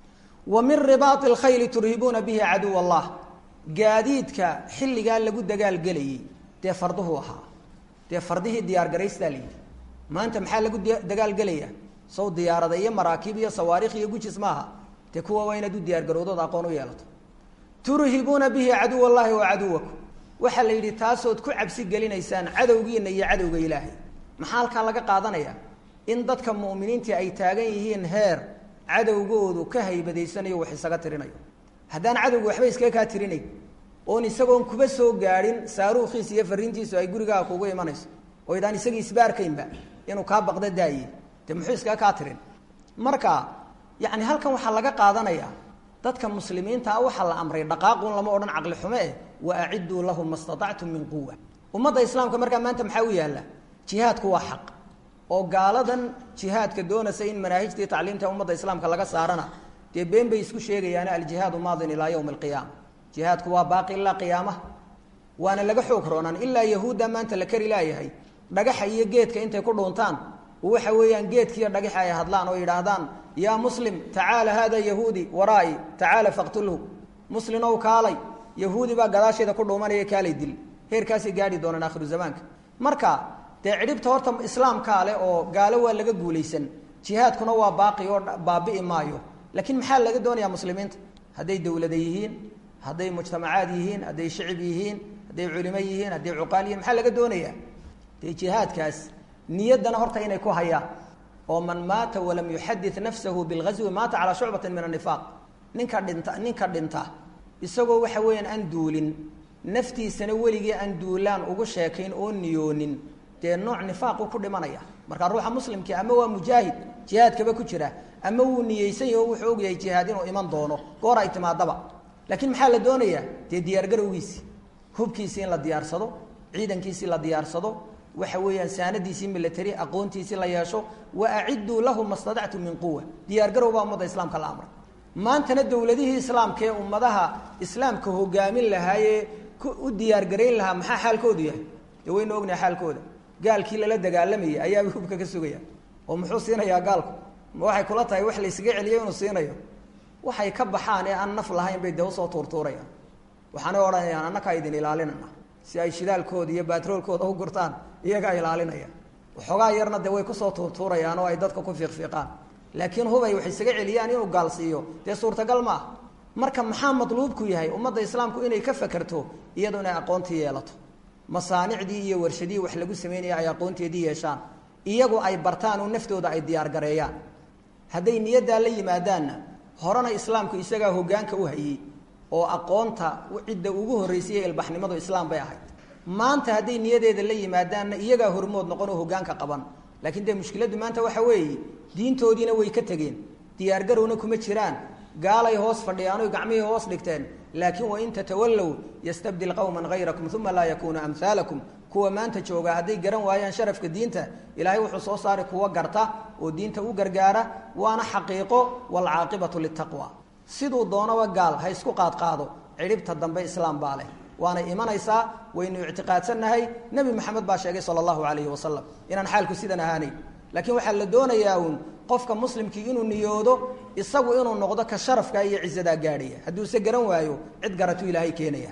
wa min ribaai lkhayli turhibuuna bihi caduw allah gaadiidka xilligaa lagu dagaalgelayey dee farduhu ahaa dee fardihii diyaargaraystaa la yidhi maanta maxaa lagu dagaalgelaya sow diyaarada iyo maraakiib iyo sawaarikh iyo gujis maaha dee kuwa waa inaad u diyaargarowdood aqoon u yeelato turhibuuna bihi caduw allahi wa caduwakum waxaa la yidhi taasood ku cabsi gelinaysaan cadowgiina iyo cadowga ilaahay maxaa halkaa laga qaadanaya in dadka mu'miniintii ay taagan yihiin heer cadowgoodu ka haybadaysanayo wax isaga tirinayo haddaan cadowga waxba iskaga kaa tirinayn oon isagoon kuba soo gaadhin saaruukhiis iyo fariintiisu ay gurigaaga kugu imanayso oo idaan isagii isba arkaynba inuu kaa baqdo daaye dee muxuu iskaga kaa tirin marka yacni halkan waxaa laga qaadanayaa dadka muslimiinta ah waxaa la amray dhaqaaqun lama odhan caqli xume eh wa acidduu lahum ma statactum min quwa ummadda islaamka markaa maanta maxaa u yaalla jihaadku waa xaq oo gaaladan jihaadka doonaysa in manaahijtii tacliimta ummadda islaamka laga saarana dee been bay isku sheegayaane aljihaadu maadin ilaa yowmi alqiyaama jihaadku waa baaqi ilaa qiyaamaha waana laga xoog roonaan ilaa yahuudda maanta la kari laayahay dhagaxa iyo geedka intay ku dhuuntaan waxa weeyaan geedkiiyo dhagaxa ay hadlaan oo yidhaahdaan yaa muslim tacaala haada yahuudi waraa'i tacaala faqtulhu muslinow kaalay yahuudi baa gadaasheeda ku dhuumanaya kaalay dil heerkaasay gaadhi doonaan aakhiru zamaanka marka dee cidhibta horta islaamkaa leh oo gaalo waa laga guulaysan jihaadkuna waa baaqi oo baabi'i maayo laakiin maxaa laga doonayaa muslimiinta hadday dowlada yihiin hadday mujtamacaad yihiin hadday shicib yihiin hadday culimo yihiin hadday cuqaal yihiin maxaa laga doonayaa dee jihaadkaas niyaddana horta inay ku hayaan oo man maata walam yuxadid nafsahu bilghaswi maata calaa shucbatin min anifaaq ninka dhinta ninka dhinta isagoo waxa weeyaan aan duulin naftiisana weligii aan duulaan ugu sheekayn oo niyoonin dee nooc nifaaqu ku dhimanaya markaa ruuxa muslimkii ama waa mujaahid jihaadkaba ku jira ama wuu niyeysan yahi oo wuxuu ogyahay jihaad inuu iman doono goor ay timaadaba laakiin maxaa la doonayaa dee diyaargarowgiisi hubkiisii in la diyaarsado ciidankiisii la diyaarsado waxa weeyaan saanadiisii military aqoontiisii la yeesho wa acidduu lahu ma stadactu min quwa diyaargarow baa ummadda islaamka la amray maantana dowladihii islaamka ee ummadaha islaamka hogaamin lahaayee u diyaargarayn lahaa maxaa xaalkoodu yahay dee waynu ognahay xaalkooda gaalkii lala dagaalamayay ayaaba hubka ka sugaya oo muxuu siinayaa gaalku ma waxay kula tahay wax la ysaga celiyo inuu siinayo waxay ka baxaan ee aan naf lahayn bay dee usoo tuurtuurayaan waxaanay odhanayaan annakaa idin ilaalinana si ay shidaalkooda iyo baatroolkooda u gurtaan iyagaa ilaalinaya waxoogaa yarna dee way kusoo tuurtuurayaan oo ay dadka ku fiiqfiiqaan laakiin hubay wax isaga celiyaan inuu gaalsiiyo dee suurtagal ma ah marka maxaa matluubku yahay ummadda islaamku inay ka fakerto iyadu inay aqoontii yeelato masaanicdii iyo warshadihii wax lagu sameynaya ay aqoonteedii yeeshaan iyagu ay bartaan oo naftooda ay diyaargareeyaan hadday niyaddaa la yimaadaanna horena islaamku isagaa hoggaanka u hayey oo aqoonta cidda ugu horreysay ee ilbaxnimadu islaam bay ahayd maanta hadday niyadeeda la yimaadaanna iyagaa hormood noqon oo hoggaanka qaban laakiin dee mushkiladdu maanta waxa weeye diintoodiina way ka tegeen diyaargarowna kuma jiraan gaalay hoos fadhiyaan oy gacmihii hoos dhigteen laakiin wain tatawallow yastabdil qowman hayrakum uma laa yakuunu amhaalakum kuwa maanta jooga hadday garan waayaan sharafka diinta ilaahay wuxuu soo saari kuwa garta oo diinta u gargaara waana xaqiiqo waalcaaqibatu litaqwa siduu doonaba gaal ha isku qaadqaado cidhibta dambe islaam baa leh waana imanaysaa waynu ictiqaadsannahay nebi maxamed baa sheegay sala allahu calayhi wasalam inaan xaalku sidan ahaanayn laakiin waxaa la doonayaa uun qofka muslimkii inuu niyoodo isagu inuu noqdo ka sharafka iyo cizadaa gaadhaya hadduuse garan waayo cid garatuu ilaahay keenaya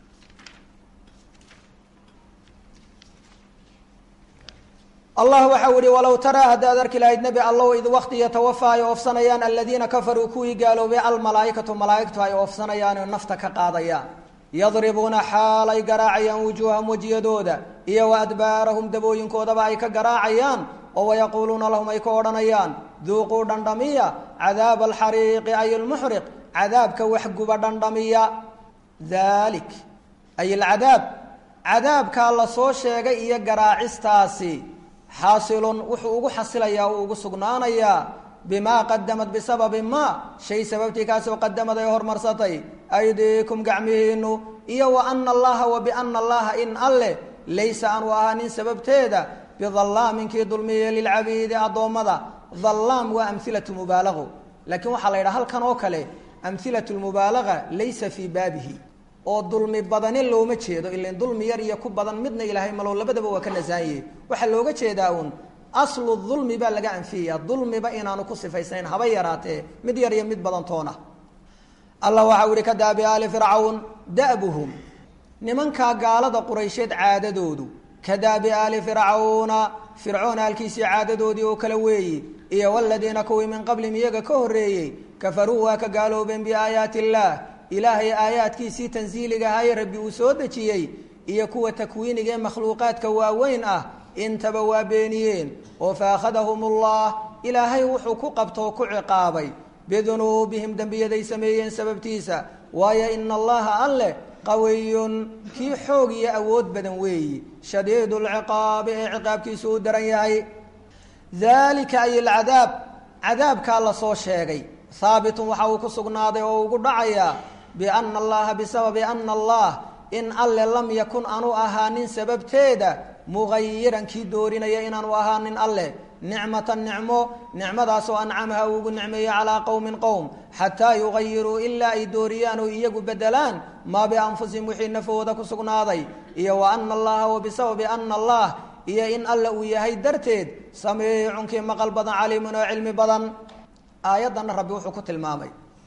allah waxau ihi walow taraa haddaad arki lahayd nebi allow id wakti yatawafaa ay oofsanayaan aladiina kafaruu kuwii gaaloobay almalaaikatu malaaigtu ay oofsanayaan nafta ka qaadayaan yadribuuna xaal ay garaacayaan wujuuhahum wejiyadooda iyo wa adbaarahum dabooyinkoodaba ay ka garaacayaan oo wayaquuluuna lahum ay ka odhanayaan duuquu dhandhamiya cadaaba alxariiqi ay lmuxriq cadaabka waxguba dhandhamiya dalik ay alcadaab cadaabkaa la soo sheegay iyo garaacistaasi xaasilun wuxuu ugu xasilayaa uu ugu sugnaanayaa bimaa qadamad bisababi ma shay sababtii kaasoo qadamad ay hormarsatay aydiikum gacmihiinu iyo wa ana allaha wa biana allaha in alleh laysa aanu ahaanin sababteeda bidallaamin dulmiye lilcabiidi addoommada dallaam waa amhilatu mubaalago laakiin waxaa la yidhaha halkan oo kale amhilatu lmubaalaga laysa fii baabihi oo dulmi badani looma jeedo ilan dulmi yar iyo ku badan midna ilaahay malow labadaba waa ka nasaanye waxaa looga jeedaa uun aslu dulmi baa laga anfiyaya dulmiba inaanu ku sifaysnayn haba yaraatee mid yar iyo mid badan toona allah waxau ihi ka daabi aali fircawn da'buhum nimankaa gaalada quraysheed caadadoodu ka daabi aali fircawna fircoon aalkiisii caadadoodii oo kale weeyi iyo waladiina kuwii min qablihim iyaga ka horreeyey kafaruu waa ka gaaloobeen biaayaati illaah ilaahay aayaadkiisii tansiiliga ahaye rabbi uu soo dejiyey iyo kuwa takwiiniga ee makhluuqaadka waaweyn ah intaba waa beeniyeen oo faakhadahum ullah ilaahay wuxuu ku qabtoo ku ciqaabay bidunuubihim dembiyaday sameeyeen sababtiisa waayo ina allaha alleh qawiyun kii xoog iyo awood badan weeyi shadiidu lciqaabi ee ciqaabkiisu uu daran yahay dalika ay alcadaab cadaabkaa la soo sheegay haabitun waxa uu ku sugnaaday oo ugu dhacayaa biana allaha bisababi ana allah in alle lam yakun aanu ahaanin sababteeda mugayiran kii doorinaya inaanu ahaanin alleh nicmatan nicmo nicmadaasoo ancamaha uu ugu nicmeeyey calaa qowmin qowm xataa yugayiruu ilaa ay dooriyaan oo iyagu bedelaan maa bianfusihim wixii nafooda ku sugnaaday iyo wa ana allaha wa bisababi ana allah iyo in alle uu yahay darteed samiicun kii maqal badan caliimun oo cilmi badan aayaddanna rabbi wuxuu ku tilmaamay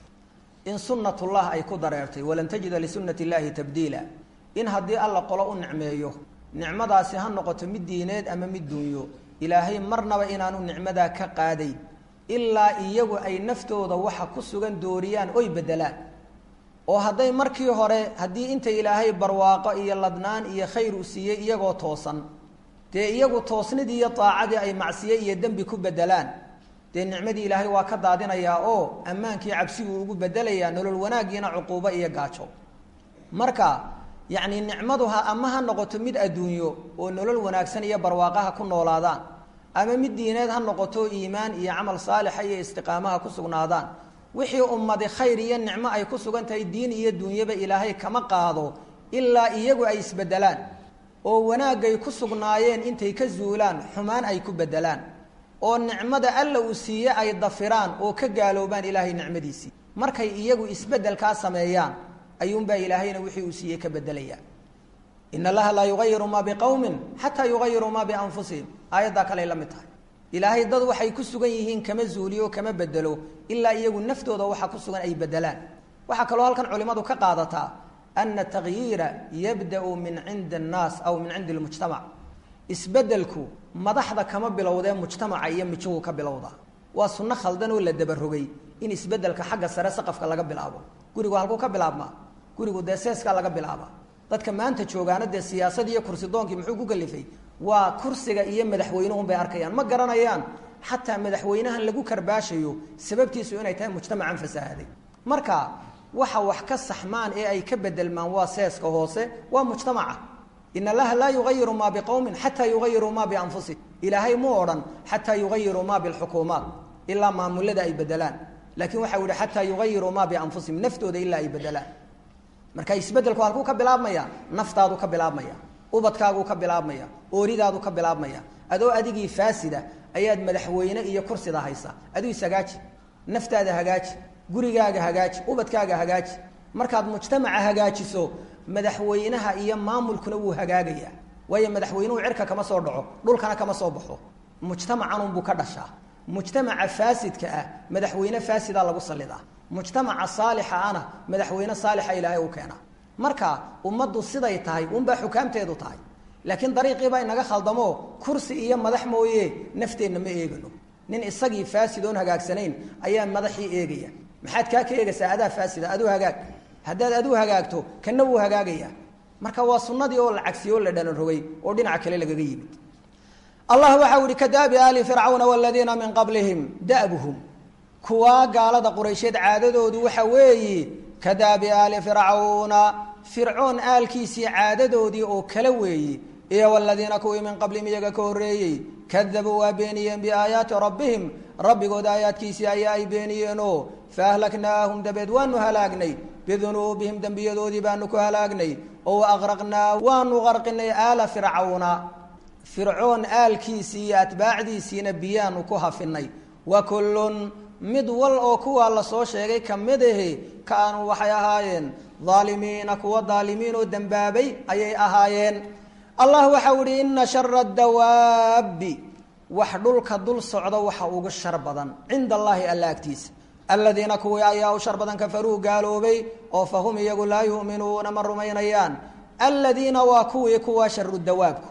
in sunnatullah ay ku dareertay walan tajida lisunati illaahi tabdiila in haddii alla qolo u nicmeeyo nicmadaasi ha noqoto mid diineed ama mid dunyo ilaahay marnaba inaanu nicmadaa ka qaadayn ilaa iyagu ay naftooda waxa ku sugan dooriyaan oy bedelaan oo hadday markii hore haddii inta ilaahay barwaaqo iyo ladnaan iyo khayr u siiyey iyagoo toosan dee iyagu toosnidii iyo daacadii ay macsiye iyo dembi ku bedelaan dee nicmadii ilaahay waa ka daadinayaa oo ammaankii cabsiguu ugu bedelayaa nolol wanaaggiina cuquubo iyo gaajo marka yacni nicmadu ha ama ha noqoto mid adduunyo oo nolol wanaagsan iyo barwaaqaha ku noolaadaan ama mid diineed ha noqoto iimaan iyo camal saalixa iyo istiqaamaha ku sugnaadaan wixii ummadi khayr iyo nicmo ay ku sugan tahay diin iyo duunyaba ilaahay kama qaado ilaa iyagu ay isbedelaan oo wanaagay ku sugnaayeen intay ka zuulaan xumaan ay ku bedelaan oo nicmada alla uu siiye ay dafiraan oo ka gaaloobaan ilaahay nicmadiisii markay iyagu isbedelkaa sameeyaan ayuunbaa ilaahayna wixii uu siiyey ka bedelaya in allaha laa yugayiru maa biqowmin xataa yugayiruu maa bianfusihim aayaddaa kaley la mid tahay ilaahay dad waxay ku sugan yihiin kama zuuliyo kama bedelo ilaa iyagu naftooda waxa ku sugan ay bedelaan waxaa kaloo halkan culimadu ka qaadataa ana takyiira yabda'u min cindi annaas aw min cindi lmujtamac isbedelku madaxda kama bilowdee mujtamaca iyo mijuhu ka bilowda waa sunno khaldan oo la dabarogay in isbedelka xagga sare saqafka laga bilaabo gurigu halkuu ka bilaabmaa gurigu dee seeskaa laga bilaaba dadka maanta joogaana dee siyaasad iyo kursi doonkii muxuu ku kalifay waa kursiga iyo madaxweynuhun bay arkayaan ma garanayaan xataa madaxweynahan lagu karbaashayo sababtiisu inay tahay mujtamacan fasaahaday marka waxa wax ka saxmaan ee ay ka bedelmaan waa seeska hoose waa mujtamaca in allaha laa yugayiru maa biqowmin xataa yugayiruu maa bianfusihim ilaahay mu odhan xataa yugayiruu maa bilxukuumaat ilaa maamulada ay bedelaan laakiin waxa u yihi xataa yugayiruu maa bianfusihim naftooda ilaa ay bedelaan marka isbedelku halkuu ka bilaabmaya naftaadu ka bilaabmaya ubadkaaguu ka bilaabmaya ooridaadu ka bilaabmaya adoo adigii faasida ayaad madaxweyne iyo kursida haysa aduu ishagaaji naftaada hagaaji gurigaaga hagaaji ubadkaaga hagaaji markaad mujtamaca hagaajiso madaxweynaha iyo maamulkuna wuu hagaagaya waayo madaxweynuhu cirka kama soo dhaco dhulkana kama soo baxo mujtamacanunbuu ka dhashaa mujtamaca faasidka ah madaxweyne faasida lagu salidaa mujtamaca saalixa ana madaxweyne saalixa ilaahay u keena marka ummaddu siday tahay unbaa xukaamteedu tahay laakiin dariiqiibaa inaga khaldamo kursi iyo madax mooye nafteenna ma eegano nin isagii faasid oon hagaagsanayn ayaa madaxii eegaya maxaad kaa ka eegaysaa adaa faasida aduu hagaag haddaad aduu hagaagto kana wuu hagaagaya marka waa sunnadii oo la cagsiyo o la dhalan rogay oo dhinaca kale lagaga yimid allah waxau ihi kadaabi aali fircawna waladiina min qablihim da'buhum kuwaa gaalada quraysheed caadadoodu waxa weeyi kadaabi aali fircawna fircoon aalkiisii caadadoodii oo kala weeyi iyo waladiina kuwii min qablihim iyaga ka horreeyey kadabuu waa beeniyeen biaayaati rabbihim rabbigooda aayaadkiisii ayaa ay beeniyeenoo faahlaknaahum dabeed waanu halaagnay bidunuubihim dembiyadoodii baanu ku halaagnay oo waaqraqnaa waanu qarqinay aala fircawna fircoon aalkiisii iyo atbaacdiisiina biyaanu ku hafinay wa kullun mid wal oo kuwaa lasoo sheegay ka mid ahi kaanuu waxay ahaayeen daalimiina kuwa daalimiin oo dembaabay ayay ahaayeen allah waxau ihi ina shara dawaabi wax dhulka dul socda waxa ugu shar badan cinda allaahi alla agtiisa aladiina kuwii ayaa u shar badan kafaruu gaaloobay oo fahum iyagu laa yu'minuuna ma rumaynayaan aladiina waa kuwii kuwa sharu dawaabku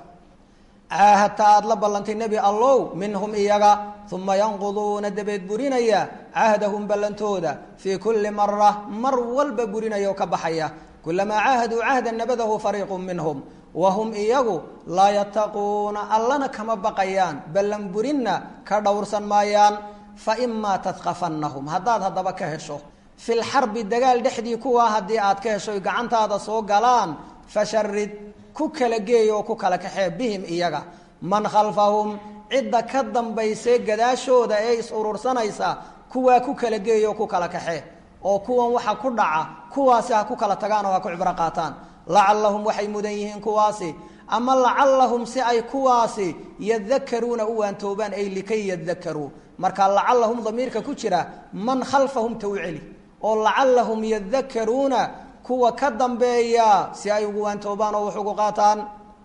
caahadta aada la ballantay nebi allow minhum iyaga uma yanquduuna dabeed burinaya cahdahum ballantooda fii kulli mara mar walba burinaya oo ka baxaya kulamaa caahaduu cahda nabadahu fariiqu minhum wahum iyagu laa yattaquuna allana kama baqayaan ballan burinna ka dhowrsan maayaan faimaa tadqafannahum haddaad haddaba ka hesho fi lxarbi dagaal dhexdii kuwaa haddii aad ka hesho gacantaada soo galaan fasharid ku kala geey oo ku kala kaxee bihim iyaga man khalfahum cidda ka dambaysay gadaashooda ee is urursanaysa kuwaa ku kala geey oo ku kala kaxee oo kuwan waxa ku dhaca kuwaasi ha ku kala tagaan oo ha ku cibro qaataan lacallahum waxay mudan yihiin kuwaasi ama lacallahum si ay kuwaasi yadakaruuna u waantoobaan ay likay yadakaruu marka lacallahum damiirka ku jira man khalfahum ta u celi oo lacallahum yadakaruuna kuwa ka dambeeya si ay ugu waantoobaan oo wax ugu qaataan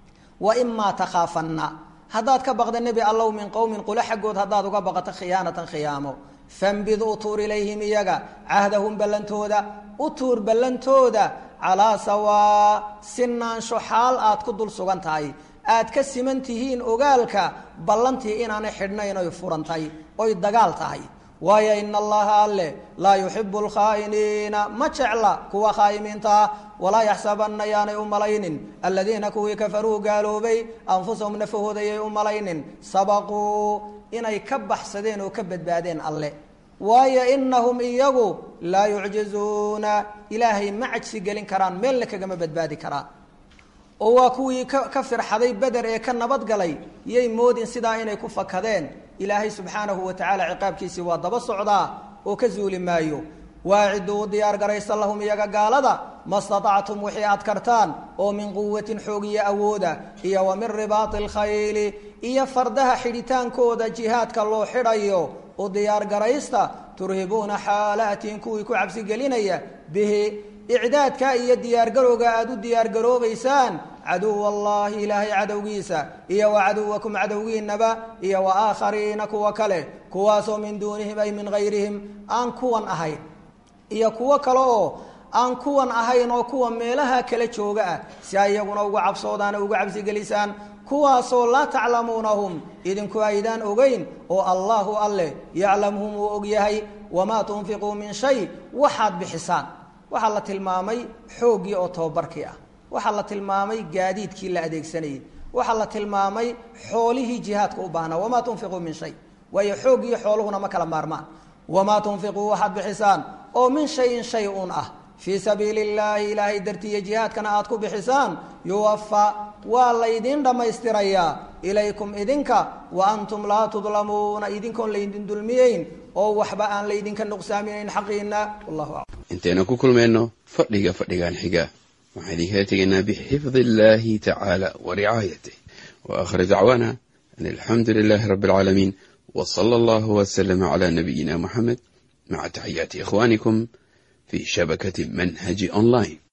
wa imaa takhaafanna haddaad ka baqda nebi allow min qowmin qula xaggood haddaad uga baqato khiyaanatan khiyaamo fambid u tuur ilayhim iyaga cahdahum ballantooda u tuur ballantooda calaa sawaa sinaansho xaal aad ku dul sugan tahay aad ka siman tihiin ogaalka ballantii inaanay xidhnayn oy furantay oy dagaal tahay waayo ina allaha alle laa yuxibu alkhaa'iniina ma jecla kuwa khaa'imiinta ah walaa yaxsabanna yaanay u malaynin aladiina kuwii kafaruu gaaloobay anfusahum nafahoodayay u malaynin sabaquu inay ka baxsadeen oo ka badbaadeen alle waayo inahum iyagu laa yucjizuuna ilaahay ma cajsi gelin karaan meelna kagama badbaadi karaan oo waa kuwii ka firxaday beder ee ka nabadgalay yay moodin sidaa inay ku fakadeen ilaahay subxaanahu wa tacaala ciqaabkiisii waa daba socdaa oo ka zuuli maayo waaciduu diyaar garaysa lahum iyaga gaalada ma statactum wixii aad kartaan oo min quwatin xoog iyo awooda iyo wa min ribaati alkhayli iyo fardaha xidhitaankooda jihaadka loo xidhayo u diyaar garaysta turhibuuna xaalaatiin kuwii ku cabsigelinaya bihi icdaadka iyo diyaargarowga aada u diyaargaroobaysaan caduw allahi ilaahay cadowgiisa iyo wa caduwakum cadowgiinaba iyo wa aakhariina kuwa kale kuwaasoo min duunihim ay min hayrihim aan kuwan ahayn iyo kuwo kale oo aan kuwan ahayn oo kuwa meelaha kala jooga ah si ay iyaguna uga cabsoodaan o uga cabsigelisaan kuwaasoo laa taclamuunahum idinku aydaan ogeyn oo allahu alleh yaclamhum uu og yahay wamaa tunfiquu min shay waxaad bixisaan waxaa la tilmaamay xooggii oo tobabarkii ah waxaa la tilmaamay gaadiidkii la adeegsanayay waxaa la tilmaamay xoolihii jihaadka u baahnaa wamaa tunfiquu min shay waayo xooggiiyo xooluhuna ma kala maarmaan wamaa tunfiquu waxaad bixisaan oo min shayin shay un ah fii sabiili illaahi ilaahay dartiiyo jihaadkana aad ku bixisaan yuwafa waa laydin dhammaystirayaa ilaykum idinka wa antum laa tudlamuuna idinkoon laydin dulmiyeyn oo waxba aan laydinka nuqsaaminayn xaqiina wallahu aclam intaynu ku kulmayno fadhiga fadhigan xiga waxaan idinkaga tegaynaa bixifdi illaahi tacaala wa ricaayatih wa aakhir dacwaana an alxamdu lilaahi rabbi alcaalamiin wa sala allahu waslama calaa nabiyina muxamed maca taxiyaati ikhwaanikum fi shabakati manhaji online